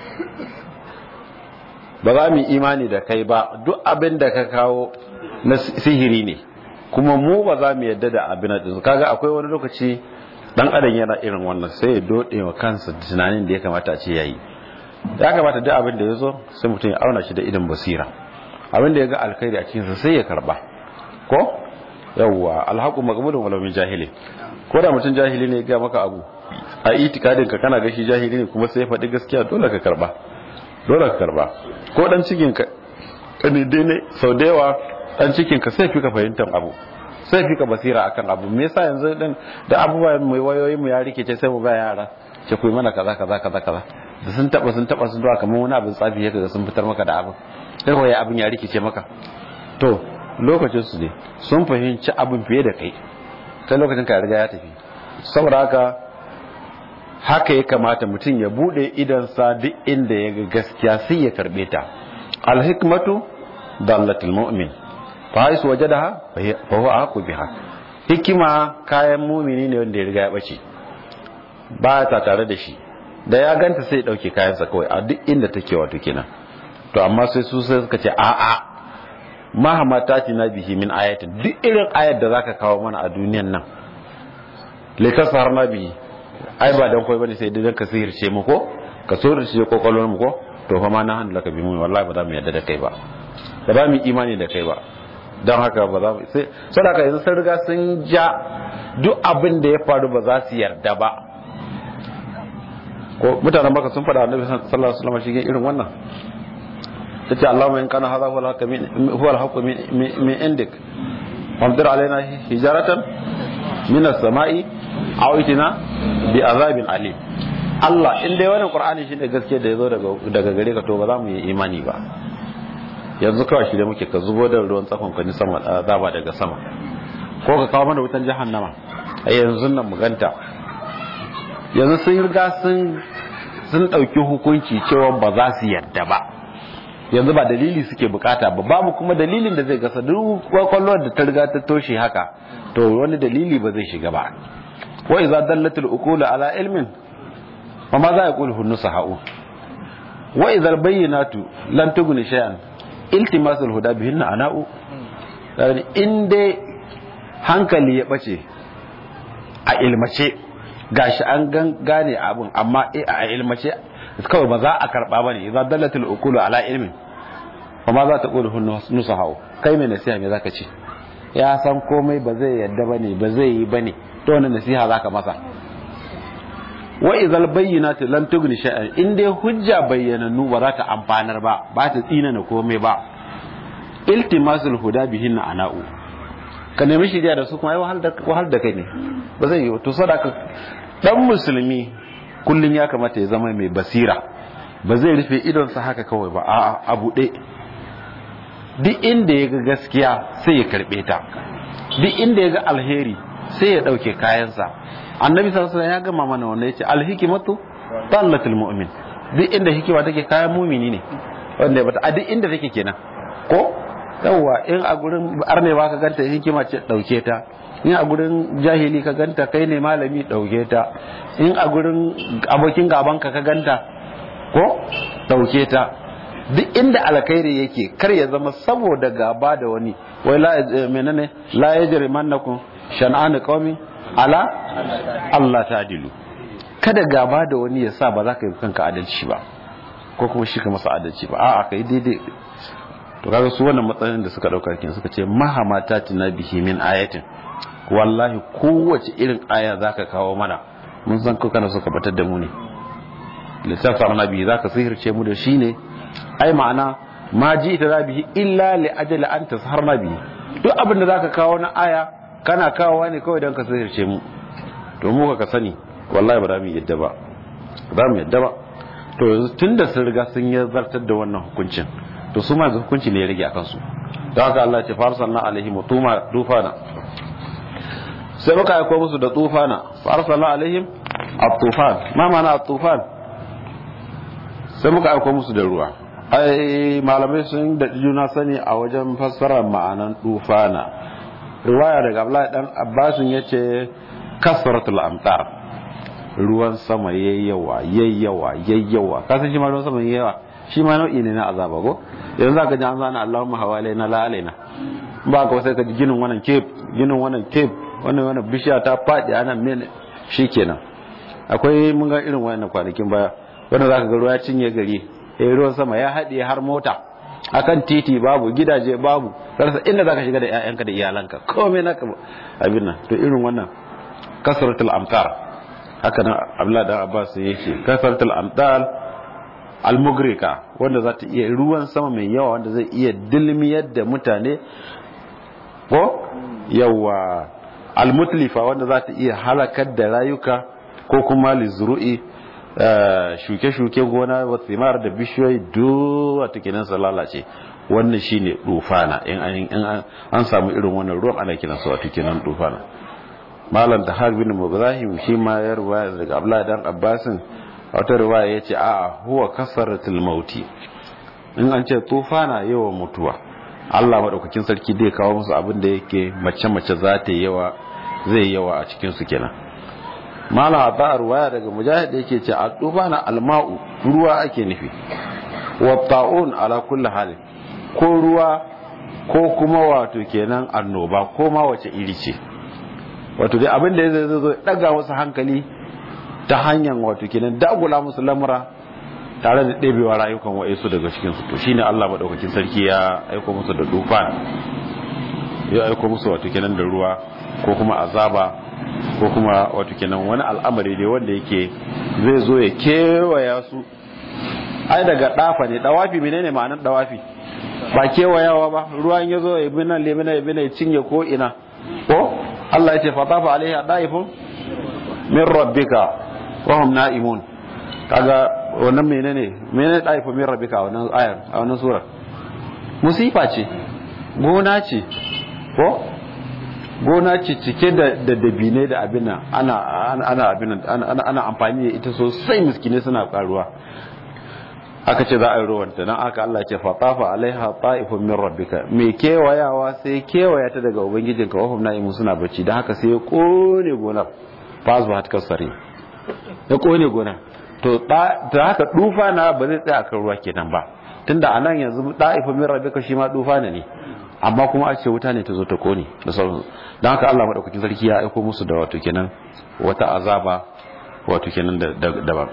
ba za mu imani da kai ba duk abin da ka kawo na sihiri ne kuma mu ba za mu yadda da abin da kaga akwai wani lokaci dan adam yana irin wannan sai ya dode wa kansa tunanin da ya kamata a ce yayi ya kamata duk abin da ya zo sai mutum ya auna shi da idan basira abin da ya ga alkhairi a cikinsa sai ya karba ko yawwa alhaqu maqbulun wala min jahili ko da mutum jahili ne ya ga maka abu a itikadin ka kana ga shi jahili ne kuma sai ya faɗi gaskiya dole ka karba dole ka karba ko dan cikin ka ne dai ne sau da yawa dan cikin ka sai fi ka fahimtar abu sai fi ka basira akan abu me yasa yanzu din da abubuwa mai wayoyin mu ya rikice sai mu ba yara ce ku yi mana kaza kaza kaza kaza da sun taba sun taba sun zuwa kamar wani abin tsafi ya kaga sun fitar maka da abin sai kawai abin ya rikice maka to lokacin su ne sun fahimci abin fiye da kai kai lokacin ka riga ya tafi saboda haka haka ya kamata mutum ya bude idansa duk inda ya ga gaskiya sai ya karbe ta alhikmatu dallatul mu'min fa haisu wajadaha fa huwa aqu biha hikima kayan mumini ne wanda ya riga ya bace ba ta tare da shi da ya ganta sai ya dauke kayansa kawai a duk inda take wato kenan to amma sai su sai suka ce a a mahama ta na bihi min ayatin duk irin ayat da zaka kawo mana a duniyan nan litasar na bihi ai ba dan koyi bane sai dan ka sihirce mu ko ka sihirce kokolon mu ko to fa ma na hannu laka bi mu wallahi ba za mu yarda da kai ba ba za mu imani da kai ba don haka ba za mu sai sadaka yanzu sun riga sun ja duk abin da ya faru ba za su yarda ba ko mutanen baka sun faɗa annabi sallallahu alaihi wasallam shi irin wannan tace Allahumma in kana hadha huwa al-haqq min huwa al-haqq min indik famdir alaina hijaratan min as-sama'i aw itina bi azabin alim Allah in dai wannan Qur'ani shine gaske da yazo daga daga gare ka to ba za mu yi imani ba yanzu kawai shi da muke ka zubo da ruwan tsakon ka ni sama azaba daga sama ko ka kawo mana wutan jahannama a yanzu nan mu ganta yanzu sun riga sun sun ɗauki hukunci cewa ba za su yarda ba yanzu ba dalili suke bukata ba babu kuma dalilin da zai gasa duk kwakwalwar da ta riga ta toshe haka to wani dalili ba zai shiga ba wa idza dallatul uqulu ala ilmin wa ma za yaqulu hunnu sahau wa idza bayyinatu lan tughni shay'an iltimasul huda bihinna ana'u in dai hankali ya bace a ilmace gashi an gane abin amma a ilmace kawai ba za a karba ba ne idan dallatul ukulu ala ilmin fa ma za ta qulu nusa hawo kai mai nasiha me zaka ce ya san komai ba zai yadda bane ba zai yi bane to wannan nasiha zaka masa wa idhal bayyinatu lam tughni shay'an in dai hujja bayyananu ba za ta amfanar ba ba ta tsina na komai ba iltimasul huda bihin ana'u ka nemi shirya da su kuma ai wahal da kai ne ba zai yi to sadaka dan musulmi kullun ya kamata ya zama mai basira ba zai rufe idonsa haka kawai ba a a buɗe duk inda ya ga gaskiya sai ya karɓe ta duk inda ya ga alheri sai ya ɗauke kayansa annabi sallallahu alaihi ya gama mana wanda yace alhikmatu dallatul mu'min duk inda hikima take kayan mumini ne wanda bata a duk inda take kenan ko yawwa in a gurin arne ba ka ganta hikima ce dauke ta in a gurin jahili ka ganta kai ne malami dauke ta in a gurin abokin gaban ka ka ganta ko dauke ta duk inda alkhairi yake kar ya zama saboda gaba da wani wai la menene la yajrimannakum shan'an qaumin ala Allah ta'dilu kada gaba da wani ya sa ba za ka yi kanka adalci ba ko kuma shi ka masa adalci ba a'a kai daidai to kaga su wannan matsayin da suka dauka kin suka ce mahama ta tina bihi min ayatin wallahi kowace irin aya zaka kawo mana mun san ko kana suka batar da mu ne lissafa annabi zaka sihirce mu da shi ne ai ma'ana ma ji ita bihi illa li ajali an tasharna bihi duk abin da zaka kawo na aya kana kawowa ne kawai don ka sihirce mu to mu ka sani wallahi ba za mu yadda ba ba mu yadda ba to yanzu tun da sun riga sun yi zartar da wannan hukuncin to su ma yanzu hukunci ne ya rage a kansu don haka Allah ce farsalna alaihi mutuma tufana sai muka aiko musu da tufana farsalna alaihim at-tufan ma ma'ana at-tufan sai muka aiko musu da ruwa ai malamai sun da juna sani a wajen fassarar ma'anan tufana riwaya daga Abdullahi dan Abbasin yace kasratul amtar ruwan sama yayyawa yayyawa yayyawa ka san shi ma ruwan sama yayyawa shi ma nau'i ne na azaba ko yanzu zaka ji an zana Allahumma hawalaina la alaina ba ka sai ka ji ginin wannan cape ginin wannan cape wannan wannan bishiya ta fadi ana mene shikenan akwai mun ga irin wannan kwanakin baya wanda zaka ga ruwa ya cinye gari eh ruwan sama ya haɗe har mota akan titi babu gidaje babu rasa inda zaka shiga da ƴaƴanka da iyalanka komai naka abin nan to irin wannan kasratul amtar haka nan Abdullah da Abbas yake kasratul amtar almugrika wanda za ta iya ruwan sama mai yawa wanda zai iya dilmiyar da mutane ko yawa almutlifa wanda za ta iya halakar da rayuka ko kuma lizru'i shuke-shuke gona wa tsimar da bishiyoyi duwa kenan su lalace wannan shine dufana in an samu irin wannan ruwan ana kiran su wato kenan dufana malam da har bin ibrahim shi ma ya ruwaya daga abdullahi dan abbasin wata ruwaya yace a huwa kasaratul mauti in an ce tufana yawan mutuwa Allah madaukakin sarki zai kawo musu abin da yake mace-mace za ta yawa zai yawa a cikin su kenan malam a ba'ar waya daga mujahid yake ce a tufa na alma'u ruwa ake nufi wa ta'un ala kulli hali ko ruwa ko kuma wato kenan annoba ko ma wace iri ce wato dai abin da zai zo daga wasu hankali ta hanyar wato kenan dagula musu lamura tare da ɗebewa rayukan wa'insu daga cikin su to shine Allah madaukakin sarki ya aiko musu da dufa ya aiko musu wato kenan da ruwa ko kuma azaba ko kuma wato kenan wani al'amari ne wanda yake zai zo ya kewaya su ai daga dafa ne dawafi menene ma'anar dawafi ba kewayawa ba ruwan ya zo ya bi nan lemina ya bi ya cinye ko ina ko Allah ya ce fatafa alaiha daifun min rabbika wa hum na'imun kaga wannan menene menene daifun min rabbika wannan ayar a wannan sura musifa ce gona ce ko gona ce cike da dabine da abin nan ana ana abin nan ana amfani da ita sosai miskine suna karuwa aka ce za a yi ruwanta nan aka Allah ce fatafa alaiha ta'ifun min rabbika me kewayawa sai kewaya ta daga ubangijinka wa hum na'imun suna bacci dan haka sai ya kone gonar fasu hat kasari ya kone gonar to da haka dufa na ba zai tsaya kan ruwa kenan ba tunda anan yanzu ta'ifun min rabbika shi ma dufa ne amma kuma a ce wuta ne ta zo ta kone da sauransu don haka Allah maɗaukakin sarki ya aiko musu da wato kenan wata azaba wato kenan daban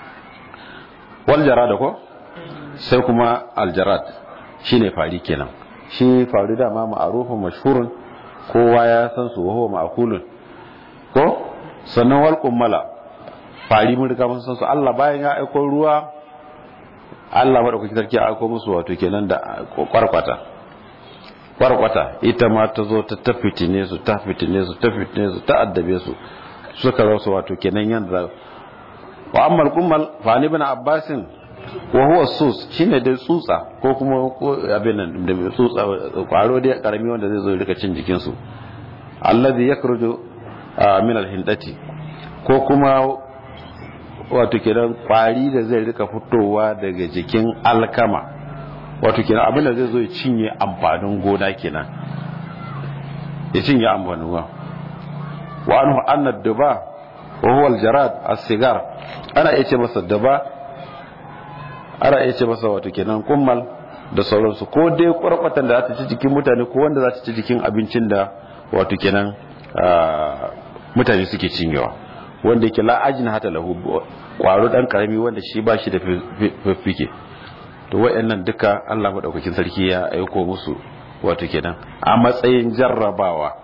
wal jarada ko sai kuma aljarad shine fari kenan shi fari dama ma'arufin mashhurun kowa ya san su huwa ma'kulun ko sannan wal qummala fari mun riga mun san su Allah bayan ya aiko ruwa Allah madaukakin sarki ya aiko musu wato kenan da kwarkwata kwarkwata ita ma ta zo ta tafitine su ta fitine su ta fitine su ta addabe su suka zo su wato kenan yanda wa ammal kummal fa ni ibn abbasin wa huwa sus shine dai tsutsa ko kuma abin nan da tsutsa kwaro dai karami wanda zai zo ya rika cin jikin su alladhi yakhruju min alhindati ko kuma wato kenan kwari da zai rika fitowa daga jikin alkama wato kenan abin da zai zo ya cinye amfanin gona kenan ya cinye amfanin gona wa anhu anna duba wa huwa aljarad as-sigar ana iya ce masa duba ana iya ce masa wato kenan kummal da sauransu ko dai kwarkwatan da za ta ci jikin mutane ko wanda za ta ci jikin abincin da wato kenan mutane suke cinyewa wanda yake la'ajin hata lahu kwaro dan karami wanda shi ba shi da fiffike to wayannan duka Allah madaukakin sarki ya aiko musu wato kenan a matsayin jarrabawa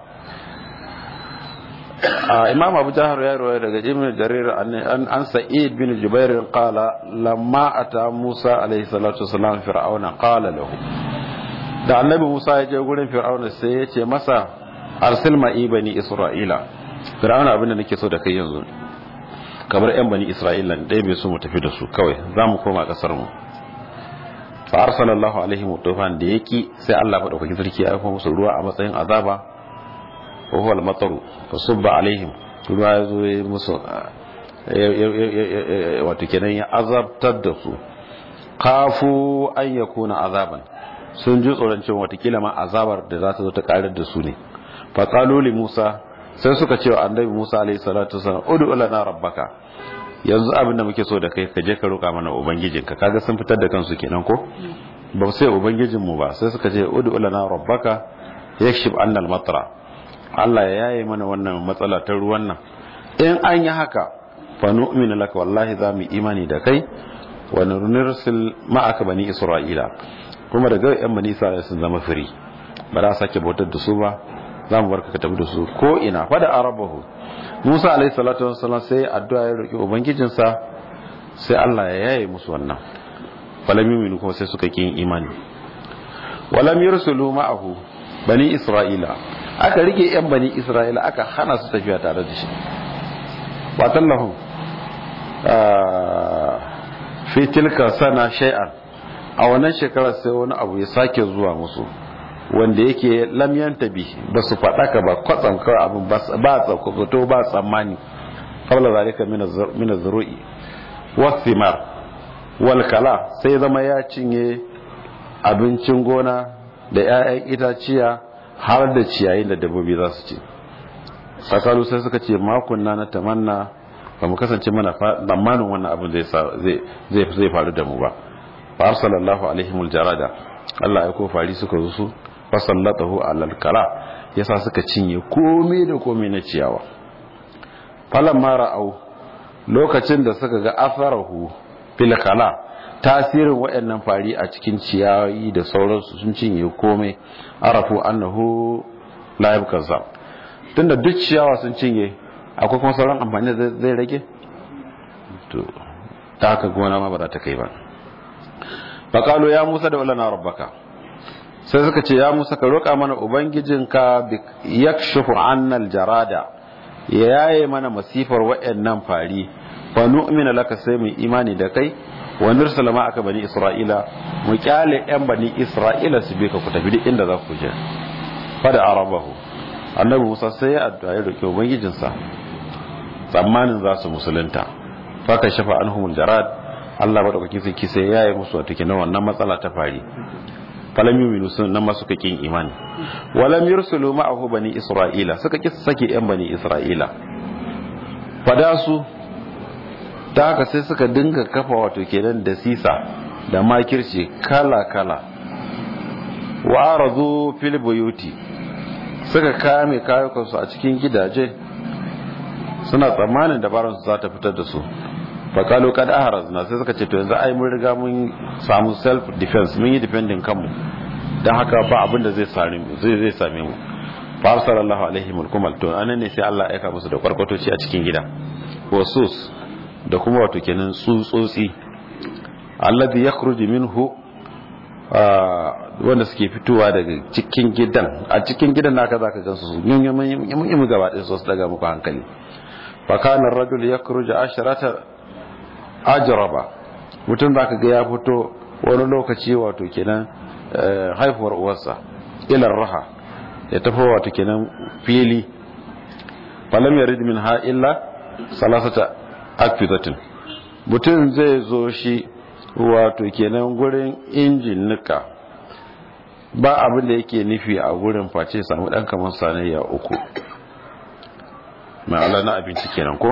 imam abu jahar ya rawaye daga ibn jarir an an sa'id bin jubair qala lamma ata musa alayhi salatu wasalam fir'auna qala lahu da annabi musa ya je gurin fir'auna sai ya ce masa arsil ma'i bani isra'ila fir'auna abinda nake so da kai yanzu kamar yan bani isra'ila dai bai so mu tafi da su kawai za mu koma kasar mu fa arsalallahu alaihim tufan da yaki sai Allah madaukakin sarki ya aika musu ruwa a matsayin azaba wa huwa al-mataru fa subba alaihim ruwa ya zo ya musu wato kenan ya azabtar da su kafu an yakuna azaban sun ji tsoron cewa watakila ma azabar da za ta zo ta karar da su ne fa qalu li musa sai suka ce wa annabi musa alaihi salatu wasallam ud'u lana rabbaka yanzu abin da muke so da kai ka je ka roƙa mana ubangijinka kaga sun fitar da kansu kenan ko ba sai ubangijin mu ba sai suka ce ud'u lana rabbaka yakshif annal matra Allah ya yaye mana wannan matsala ta ruwan nan in an yi haka fa nu'minu laka wallahi za mu imani da kai wa nursil ma'aka bani isra'ila kuma daga yan bani isra'ila sun zama firi ba za sake bautar da su ba za mu barka ka tafi da su ko ina fa da arabahu Musa alaihi salatu wassalam sai addu'a ya roki ubangijinsa sai Allah ya yaye musu wannan falam yu'minu kuma sai suka kin imani walam yursulu ma'ahu bani isra'ila aka rike yan bani isra'ila aka hana su tafiya tare da shi watan lahum fi tilka sana shay'an a wannan shekarar sai wani abu ya sake zuwa musu wanda yake lamyan tabi ba su faɗaka ba kwatsam kawai abin ba tsakwato ba tsammani kawai zalika mina zuru'i wasimar walkala sai zama ya cinye abincin gona da 'ya'yan itaciya har da ciyayin da dabbobi za su ci sakalu sai suka ce makunna na tamanna ba mu kasance mana tsammanin wannan abin zai faru da mu ba fa arsalallahu alaihimul jarada Allah ya ko fari suka zo su fasallatahu alal kala yasa suka cinye komai da komai na ciyawa falamma ra'au lokacin da suka ga atharahu fil kala tasirin waɗannan fari a cikin ciyayi da sauransu sun cinye komai arafu annahu la yabkaza tunda duk ciyawa sun cinye akwai kuma sauran amfani da zai rage to ta haka gona ma ba za ta kai ba faqalu ya musa da ulana rabbaka sai suka ce ya musa ka roƙa mana ubangijinka yakshifu annal jarada ya yaye mana masifar waɗannan fari fa nu'mina laka sai mu imani da kai wa nursala ma aka bani isra'ila mu kyale yan bani isra'ila su bi ka ku tafi duk inda za ku je fa da arabahu annabi musa sai ya addu'a ya roƙi ubangijinsa tsammanin za su musulunta fa ka shafa anhumul jarad Allah madaukakin sarki sai ya yi musu wata kenan wannan matsala ta fari falam yuminu sun nan ma suka kin imani walam yursulu ma'ahu bani isra'ila suka ki sake yan bani isra'ila fada su ta haka sai suka dinga kafa wato kenan da sisa da makirci kala kala wa aradu fil buyuti suka kame kayukansu a cikin gidaje suna tsammanin dabaran su za ta fitar da su fakalu kad aharazna sai suka ce to yanzu ai mun riga mun samu self defense mun yi defending kanmu dan haka ba abin da zai same mu zai zai same mu fa arsalallahu alaihim alkumal to anan ne sai Allah ya aika musu da kwarkwatoci a cikin gida wasus da kuma wato kenan tsutsotsi alladhi yakhruju minhu wanda suke fitowa daga cikin gidan a cikin gidan naka zaka gansu su yin yin gaba ɗin su daga muku hankali fa kana ar-rajul yakhruju asharata ajraba mutum zaka ga ya fito wani lokaci wato kenan haifuwar uwarsa ila raha ya tafi wato kenan fili falam yarid minha illa salasata akfidatin mutum zai zo shi wato kenan gurin injin nika ba abin da yake nufi a gurin face samu dan kamar sanayya uku ma'ala na abinci kenan ko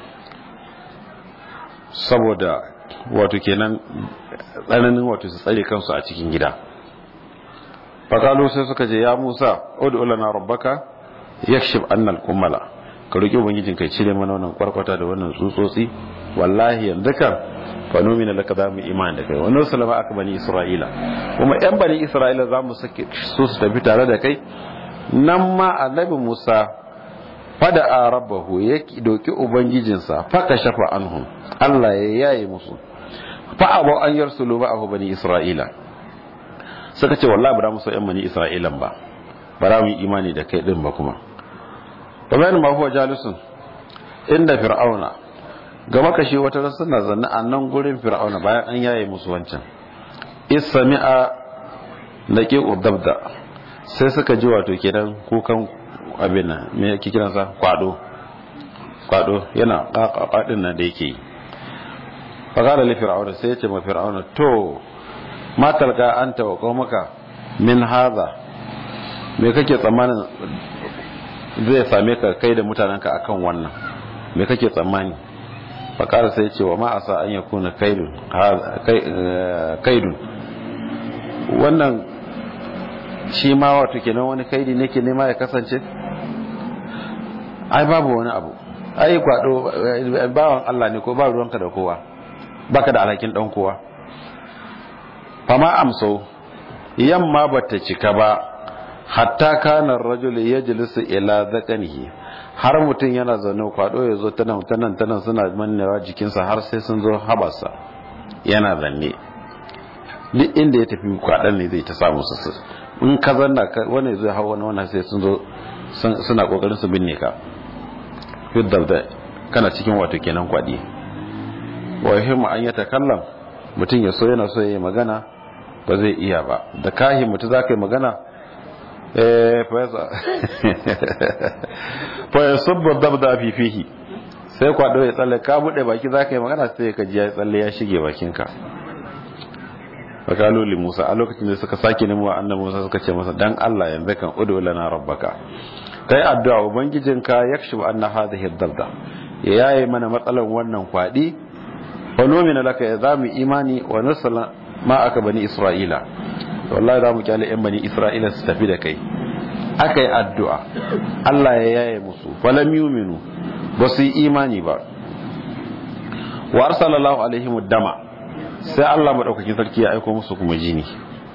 saboda wato kenan tsananin wato su tsare kansu a cikin gida fakalu sai suka je ya musa udu lana rabbaka yakshif annal kummala ka roki ubangijin kai cire mana wannan kwarkwata da wannan tsutsotsi wallahi yanzu kan fa numina laka zamu iman da kai wannan sallama aka bani isra'ila kuma yan bani isra'ila zamu sake su su tafi tare da kai nan ma annabi musa fada a rabbahu ya doki ubangijinsa faka shafa anhum Allah ya yaye musu fa abu an yarsulu ma'ahu bani isra'ila suka ce wallahi ba mu so yan bani isra'ilan ba ba za mu yi imani da kai din ba kuma wa bayan ma huwa jalisun inda fir'auna ga makashi wata suna zanne a nan gurin fir'auna bayan an yaye musu wancan isami'a laqi udabda sai suka ji wato kenan kukan abin nan me yake kiransa kwado kwado yana kakakadin nan da yake yi faqala li fir'auna sai ya ce ma fir'auna to ma talqa anta wa qaumaka min hadha me kake tsammanin zai same ka kai da mutanenka akan wannan me kake tsammani faqala sai ya ce wa ma asa an yakuna kaidun kaidun wannan shi ma wato kenan wani kaidi ne ke nema ya kasance ai babu wani abu ai kwado bawan Allah ne ko ba ruwanka da kowa baka da alhakin dan kowa fama amso yamma bata cika ba hatta kana rajul yajlisu ila zakanihi har mutum yana zaune kwado ya zo tanan tanan tanan suna mannewa jikinsa har sai sun zo habasa yana zanne duk inda ya tafi kwadan ne zai ta samu su in ka zanna wani zai hawa wani wannan sai sun zo suna kokarin su binne ka fiddar da kana cikin wato kenan kwadi wa yuhimmu an yatakallam mutum ya so yana so yayi magana ba zai iya ba da kahi mutum za ka yi magana eh fa ya sabba dabda fi fihi sai kwado ya tsalle ka bude baki za ka yi magana sai ka ji ya tsalle ya shige bakinka fakalu li Musa a lokacin da suka sake nemo annabi Musa suka ce masa dan Allah yanzu kan udu lana rabbaka kai addu'a ubangijinka yakshif anna hadhihi ad-dabda ya yaye mana matsalan wannan kwadi fa nomina laka ya zamu imani wa nasala ma aka bani isra'ila wallahi zamu kyale yan bani isra'ila su tafi da kai akai addu'a Allah ya yaye musu falam yu'minu ba su yi imani ba wa arsalallahu alaihim dama sai Allah madaukakin sarki ya aika musu kuma jini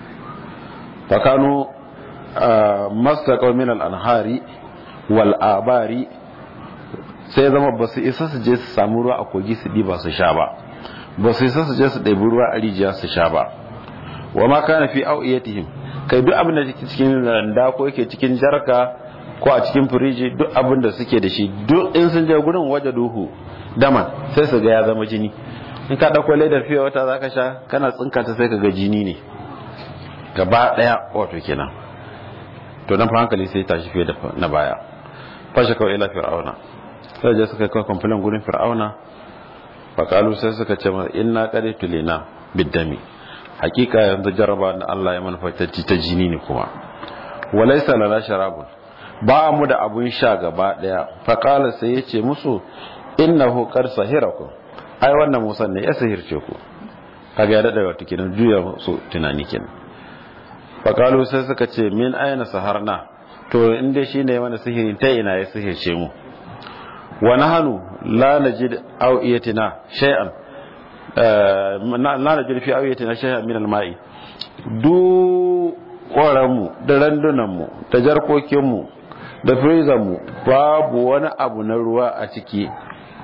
fakanu mastaqaw min al-anhari wal abari sai zama ba su isa su je su samu ruwa a kogi su diba su sha ba ba su isa su je su ɗabi ruwa a rijiya su sha ba wa ma kana fi au'iyatihim kai duk abin da yake cikin randa ko yake cikin jarka ko a cikin firiji duk abin da suke da shi duk in sun je gurin waje duhu daman sai su ga ya zama jini in ka dauko ledar fiye wata zaka sha kana tsinka ta sai ka ga jini ne gaba daya wato kenan to dan fa hankali sai tashi fiye da na baya fashe kawai ila fir'auna sai je suka kai kwamfilin gurin fir'auna faƙalu sai suka ce masa inna qad tulina biddami hakika yanzu jaraba da Allah ya manufatacci ta jini ne kuma walaysa lana sharabun ba mu da abun sha gaba daya faqala sai yace musu innahu qad sahirakum ai wannan Musa ne ya sahirce ku kaga ya dada wato kenan juya su tunani kenan faqalu sai suka ce min ayna saharna to inda shine mana sihiri ta ina ya sihirce mu wa nahnu la najid awiyatina shay'an la najid fi awiyatina shay'an min al-ma'i du mu da randunan mu da jarkokin mu da freezer mu babu wani abu na ruwa a ciki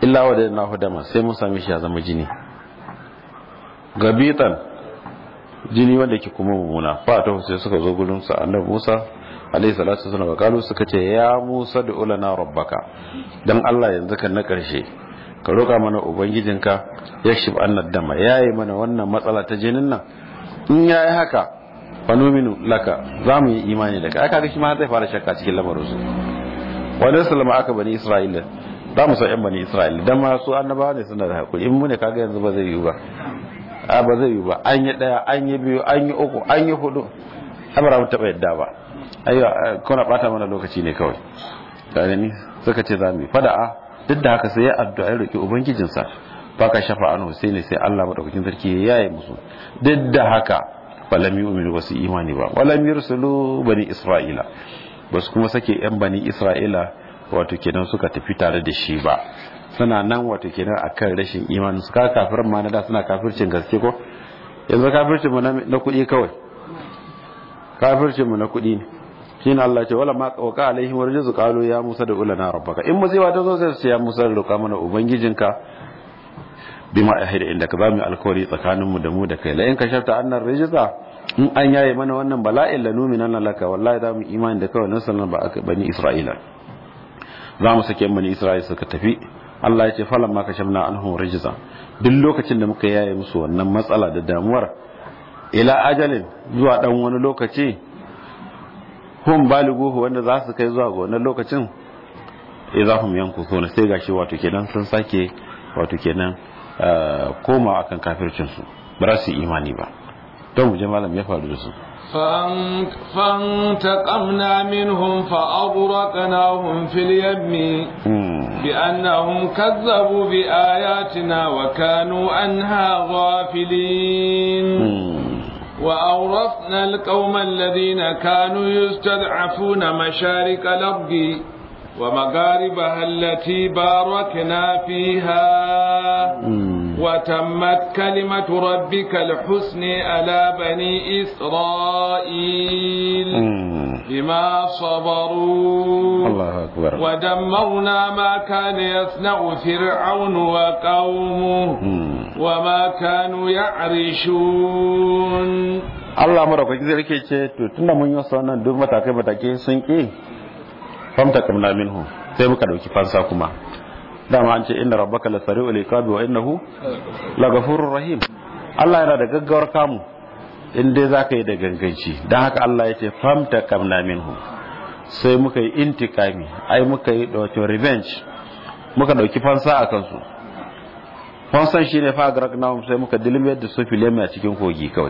illa wa da nahu dama sai mun same shi ya zama jini gabitan jini wanda ke kuma mummuna fa ta sai suka zo gurin sa annabi Musa alaihi salatu wasallam kalu suka ce ya Musa da ulana rabbaka dan Allah yanzu kan na karshe ka roka mana ubangijinka yakshif annad dama yayi mana wannan matsala ta jinin nan in yayi haka fanuminu laka za mu yi imani da kai kaga shi ma zai fara shakka cikin lamarin su wani sallama aka bani isra'ila za mu san yan bani isra'ila dan ma su annabawa ne suna da hakuri in mu ne kaga yanzu ba zai yi ba a ba zai yi ba an yi daya an yi biyu an yi uku an yi hudu abara mu taba yadda ba ayyo kuna bata mana lokaci ne kawai kaga ni suka ce za mu yi fada'a duk da haka sai ya addu'a ya roki ubangijinsa baka shafa an Husaini sai Allah madaukakin sarki ya yaye musu duk da haka falam yu'minu basu imani ba walam yursulu bani isra'ila basu kuma sake yan bani isra'ila wato kenan suka tafi tare da shi ba suna nan wato kenan akan rashin imani suka kafirin ma na da suna kafircin gaske ko yanzu kafircin mu na kuɗi kawai kafircin mu na kuɗi ne shine Allah ce wala ma qawqa alaihim warjuzu qalu ya Musa da ulana rabbaka in musiba ta zo sai su ya Musa da roƙa mana ubangijinka bima ahida inda ka zamu alkawari tsakanin mu da mu da kai la in kashafta annar rijza in an yaye mana wannan bala'in la nu'mina laka wallahi zamu imani da kawai nan sallan ba aka bani Isra'ila za mu sake bani Isra'ila suka tafi Allah ya ce falan ma kashafna anhum rijza duk lokacin da muka yaye musu wannan matsala da damuwar ila ajalin zuwa dan wani lokaci hum baliguhu wanda za su kai zuwa ga wannan lokacin idahum yankusuna sai gashi wato kenan sun sake wato kenan koma akan kafircin su ba su imani ba don mu je malam ya faru da su فانتقمنا منهم فأغرقناهم في اليم بأنهم كذبوا بآياتنا وكانوا عنها غافلين وأورثنا القوم الذين كانوا يستضعفون مشارق الأرض ومغاربها التي باركنا فيها وتمت كلمة ربك الحسن على بني إسرائيل بما صبروا الله أكبر ودمرنا ما كان يصنع فرعون وقومه وما كانوا يعرشون Allah madaukaki zai rike ce to tunda mun yi wasu wannan duk matakai matakai sun ki famta kamna minhu sai muka dauki fansa kuma dama an ce inna rabbaka la sari'ul iqabi wa innahu la ghafurur rahim Allah yana da gaggawar kamu in dai zaka yi da ganganci dan haka Allah ya ce famta kamna minhu sai muka yi intikami ai muka yi wato revenge muka dauki fansa a kansu fansan shine fa agraknahum sai muka dilmiyar da su filemi a cikin kogi kawai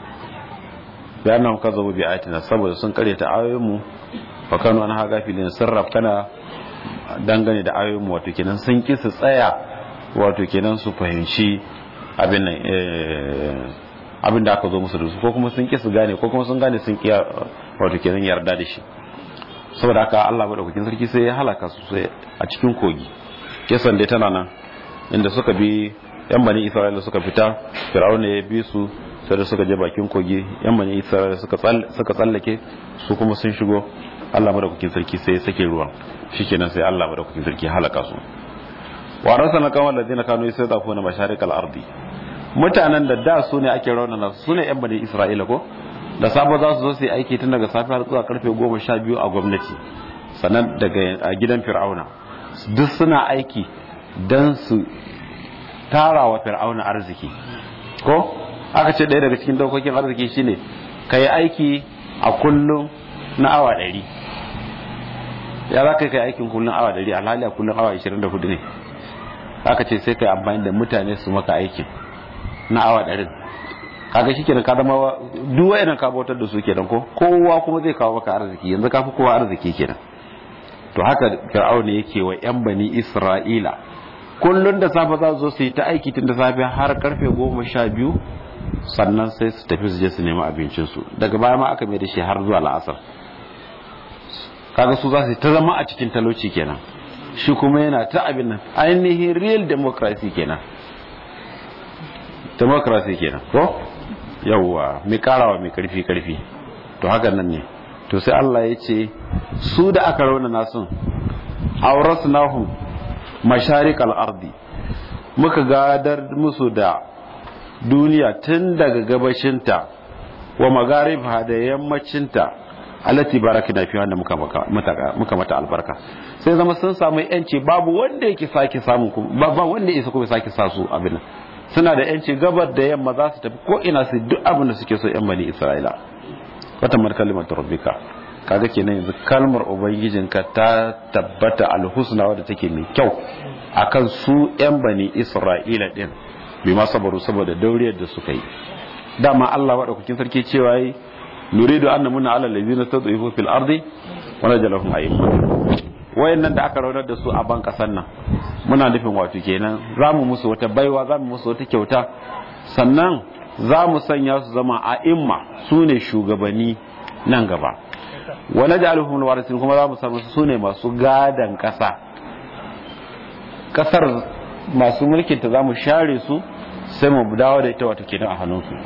bayanan ka zabo bi ayatina saboda sun kare ta ayoyinmu fa kanu an haga filin sirraf kana dangane da ayoyinmu wato kenan sun ki su tsaya wato kenan su fahimci abin nan abin da aka zo musu da su ko kuma sun ki su gane ko kuma sun gane sun ki wato kenan yarda da shi saboda haka Allah madaukakin sarki sai ya halaka su sai a cikin kogi kisan dai tana nan inda suka bi yan bani Isra'ila suka fita Fir'auna ya bi su sai da suka je bakin kogi yan bani Isra'ila suka suka tsallake su kuma sun shigo Allah madaukakin sarki sai ya sake ruwan shikenan sai Allah madaukakin sarki halaka su wa rasana kawal ladina kanu yasdafuna masharikal ardi mutanen da da su ne ake raunana su ne yan bani Isra'ila ko da safe za su zo su yi aiki tun daga safe har zuwa karfe goma sha biyu a gwamnati sannan daga a gidan fir'auna duk suna aiki don su tara wa fir'auna arziki ko aka ce ɗaya daga cikin dokokin arziki shine ka yi aiki a kullum na awa ɗari ya za ka yi aikin kullum awa ɗari alhali a kullum awa ashirin da hudu ne aka ce sai ka yi amfani da mutane su maka aikin na awa ɗarin kaga shi kenan ka zama duk wayannan ka bautar da su kenan ko kowa kuma zai kawo maka arziki yanzu ka fi kowa arziki kenan to haka fir'auna yake wa yan bani isra'ila kullun da safe za su zo su yi ta aiki tun da safe har karfe goma sha biyu sannan sai su tafi su je su nemi abincinsu daga baya ma aka mai da shi har zuwa la'asar kaga su za su ta zama a cikin talauci kenan shi kuma yana ta abin nan ainihin real democracy kenan democracy kenan ko yawwa mai karawa mai karfi karfi to haka nan ne to sai Allah ya ce su da aka rauna nasun aurasnahum masharikal ardi muka gadar musu da duniya tun daga gabashinta wa magaribha da yammacinta allati barakina fi wanda muka muka mata albarka sai zama sun samu yanci babu wanda yake sake samu ba wanda yake kuma sake sa su abin suna da yanci gabar da yamma za su tafi ko ina su duk abin da suke so yan bani isra'ila wata mar kalimar rabbika kaga kenan yanzu kalmar ubangijinka ta tabbata alhusna wadda take mai kyau akan su yan bani isra'ila din bi ma sabaru saboda dauriyar da suka yi dama Allah madaukakin sarki cewa yi nuridu an namuna ala allazina tad'ifu fil ardi wa najalahum a'imma wayannan da aka raunar da su a ban kasan nan muna nufin wato kenan zamu musu wata baiwa zamu musu wata kyauta sannan za mu sanya su zama a'imma su ne shugabanni nan gaba wa naj'aluhum alwarisin kuma za mu samu su ne masu gadan kasa kasar masu mulkin ta zamu share su sai mu dawo da ita wato kenan a hannunsu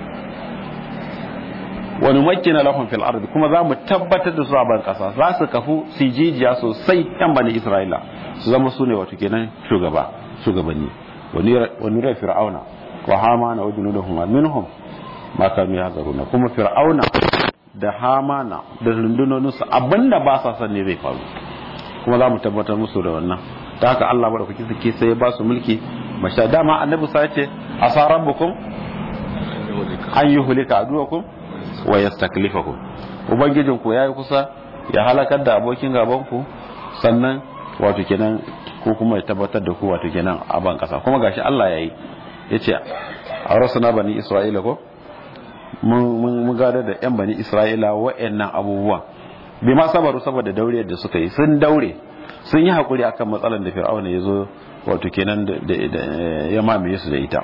wani makina lahum fil ardi kuma za mu tabbatar da su a ban kasa za su kafu su jijiya sosai yan bani isra'ila su zama su ne wato kenan shugaba shugabanni wani rai fir'auna wa hamana wa junudahum minhum ma kanu yahzaruna kuma fir'auna da hamana da rundunoninsu abinda ba sa son ne zai faru kuma za mu tabbatar musu da wannan ta haka Allah madaukaki suke sai ya ba su mulki masha dama annabi sa ce asa rabbukum an yuhlika aduwakum wa yastaklifakum ubangijin ku yayi kusa ya halakar da abokin gaban ku sannan wato kenan ko kuma ya tabbatar da ku wato kenan a ban kasa kuma gashi Allah yayi yace a rasuna bani isra'ila ko mun gada da yan bani isra'ila wa'annan abubuwa bi ma sabaru saboda dauriyar da suka yi sun daure sun yi hakuri akan matsalar da fir'auna ya zo wato kenan da ya mamaye su da ita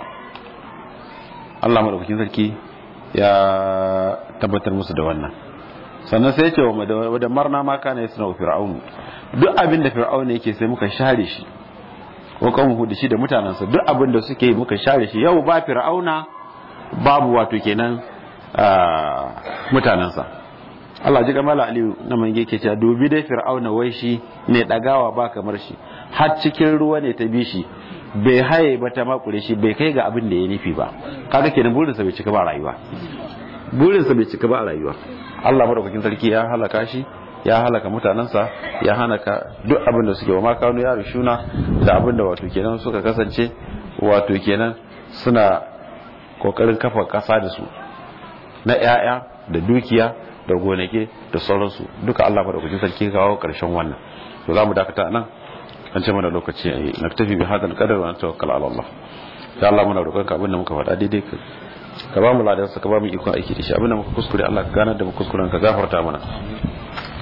Allah madaukakin sarki ya tabbatar musu da wannan sannan sai ce wa da marna ma kana yasna fir'aun duk abin da fir'auna yake sai muka share shi ko kan da shi da mutanansa duk abin da suke muka share shi yau ba fir'auna babu wato kenan mutanansa Allah ji kamala aliyu na mange ke cewa dubi dai fir'auna wai shi ne dagawa ba kamar shi har cikin ruwa ne ta bi shi bai haye ba ta makure shi bai kai ga abin da ya nufi ba kaga kenan burinsa bai cika ba rayuwa burinsa bai cika ba rayuwa Allah madaukakin sarki ya halaka shi ya halaka mutanensa ya halaka duk abin da suke wa makanu ya rishuna da abin da wato kenan suka kasance wato kenan suna kokarin kafa kasa da su na 'ya'ya da dukiya da gonake da sauransu duka Allah madaukakin sarki kawo karshen wannan to za mu dakata nan an ce mana lokaci a yi na tafi bi hadal kadar wa tawakkal ala Allah ya Allah muna roƙon ka abin da muka faɗa daidai ka ka ba mu ladan sa ka ba mu ikon aiki da shi abin da muka kuskure Allah ka ganar da mu kuskuren ka gafarta mana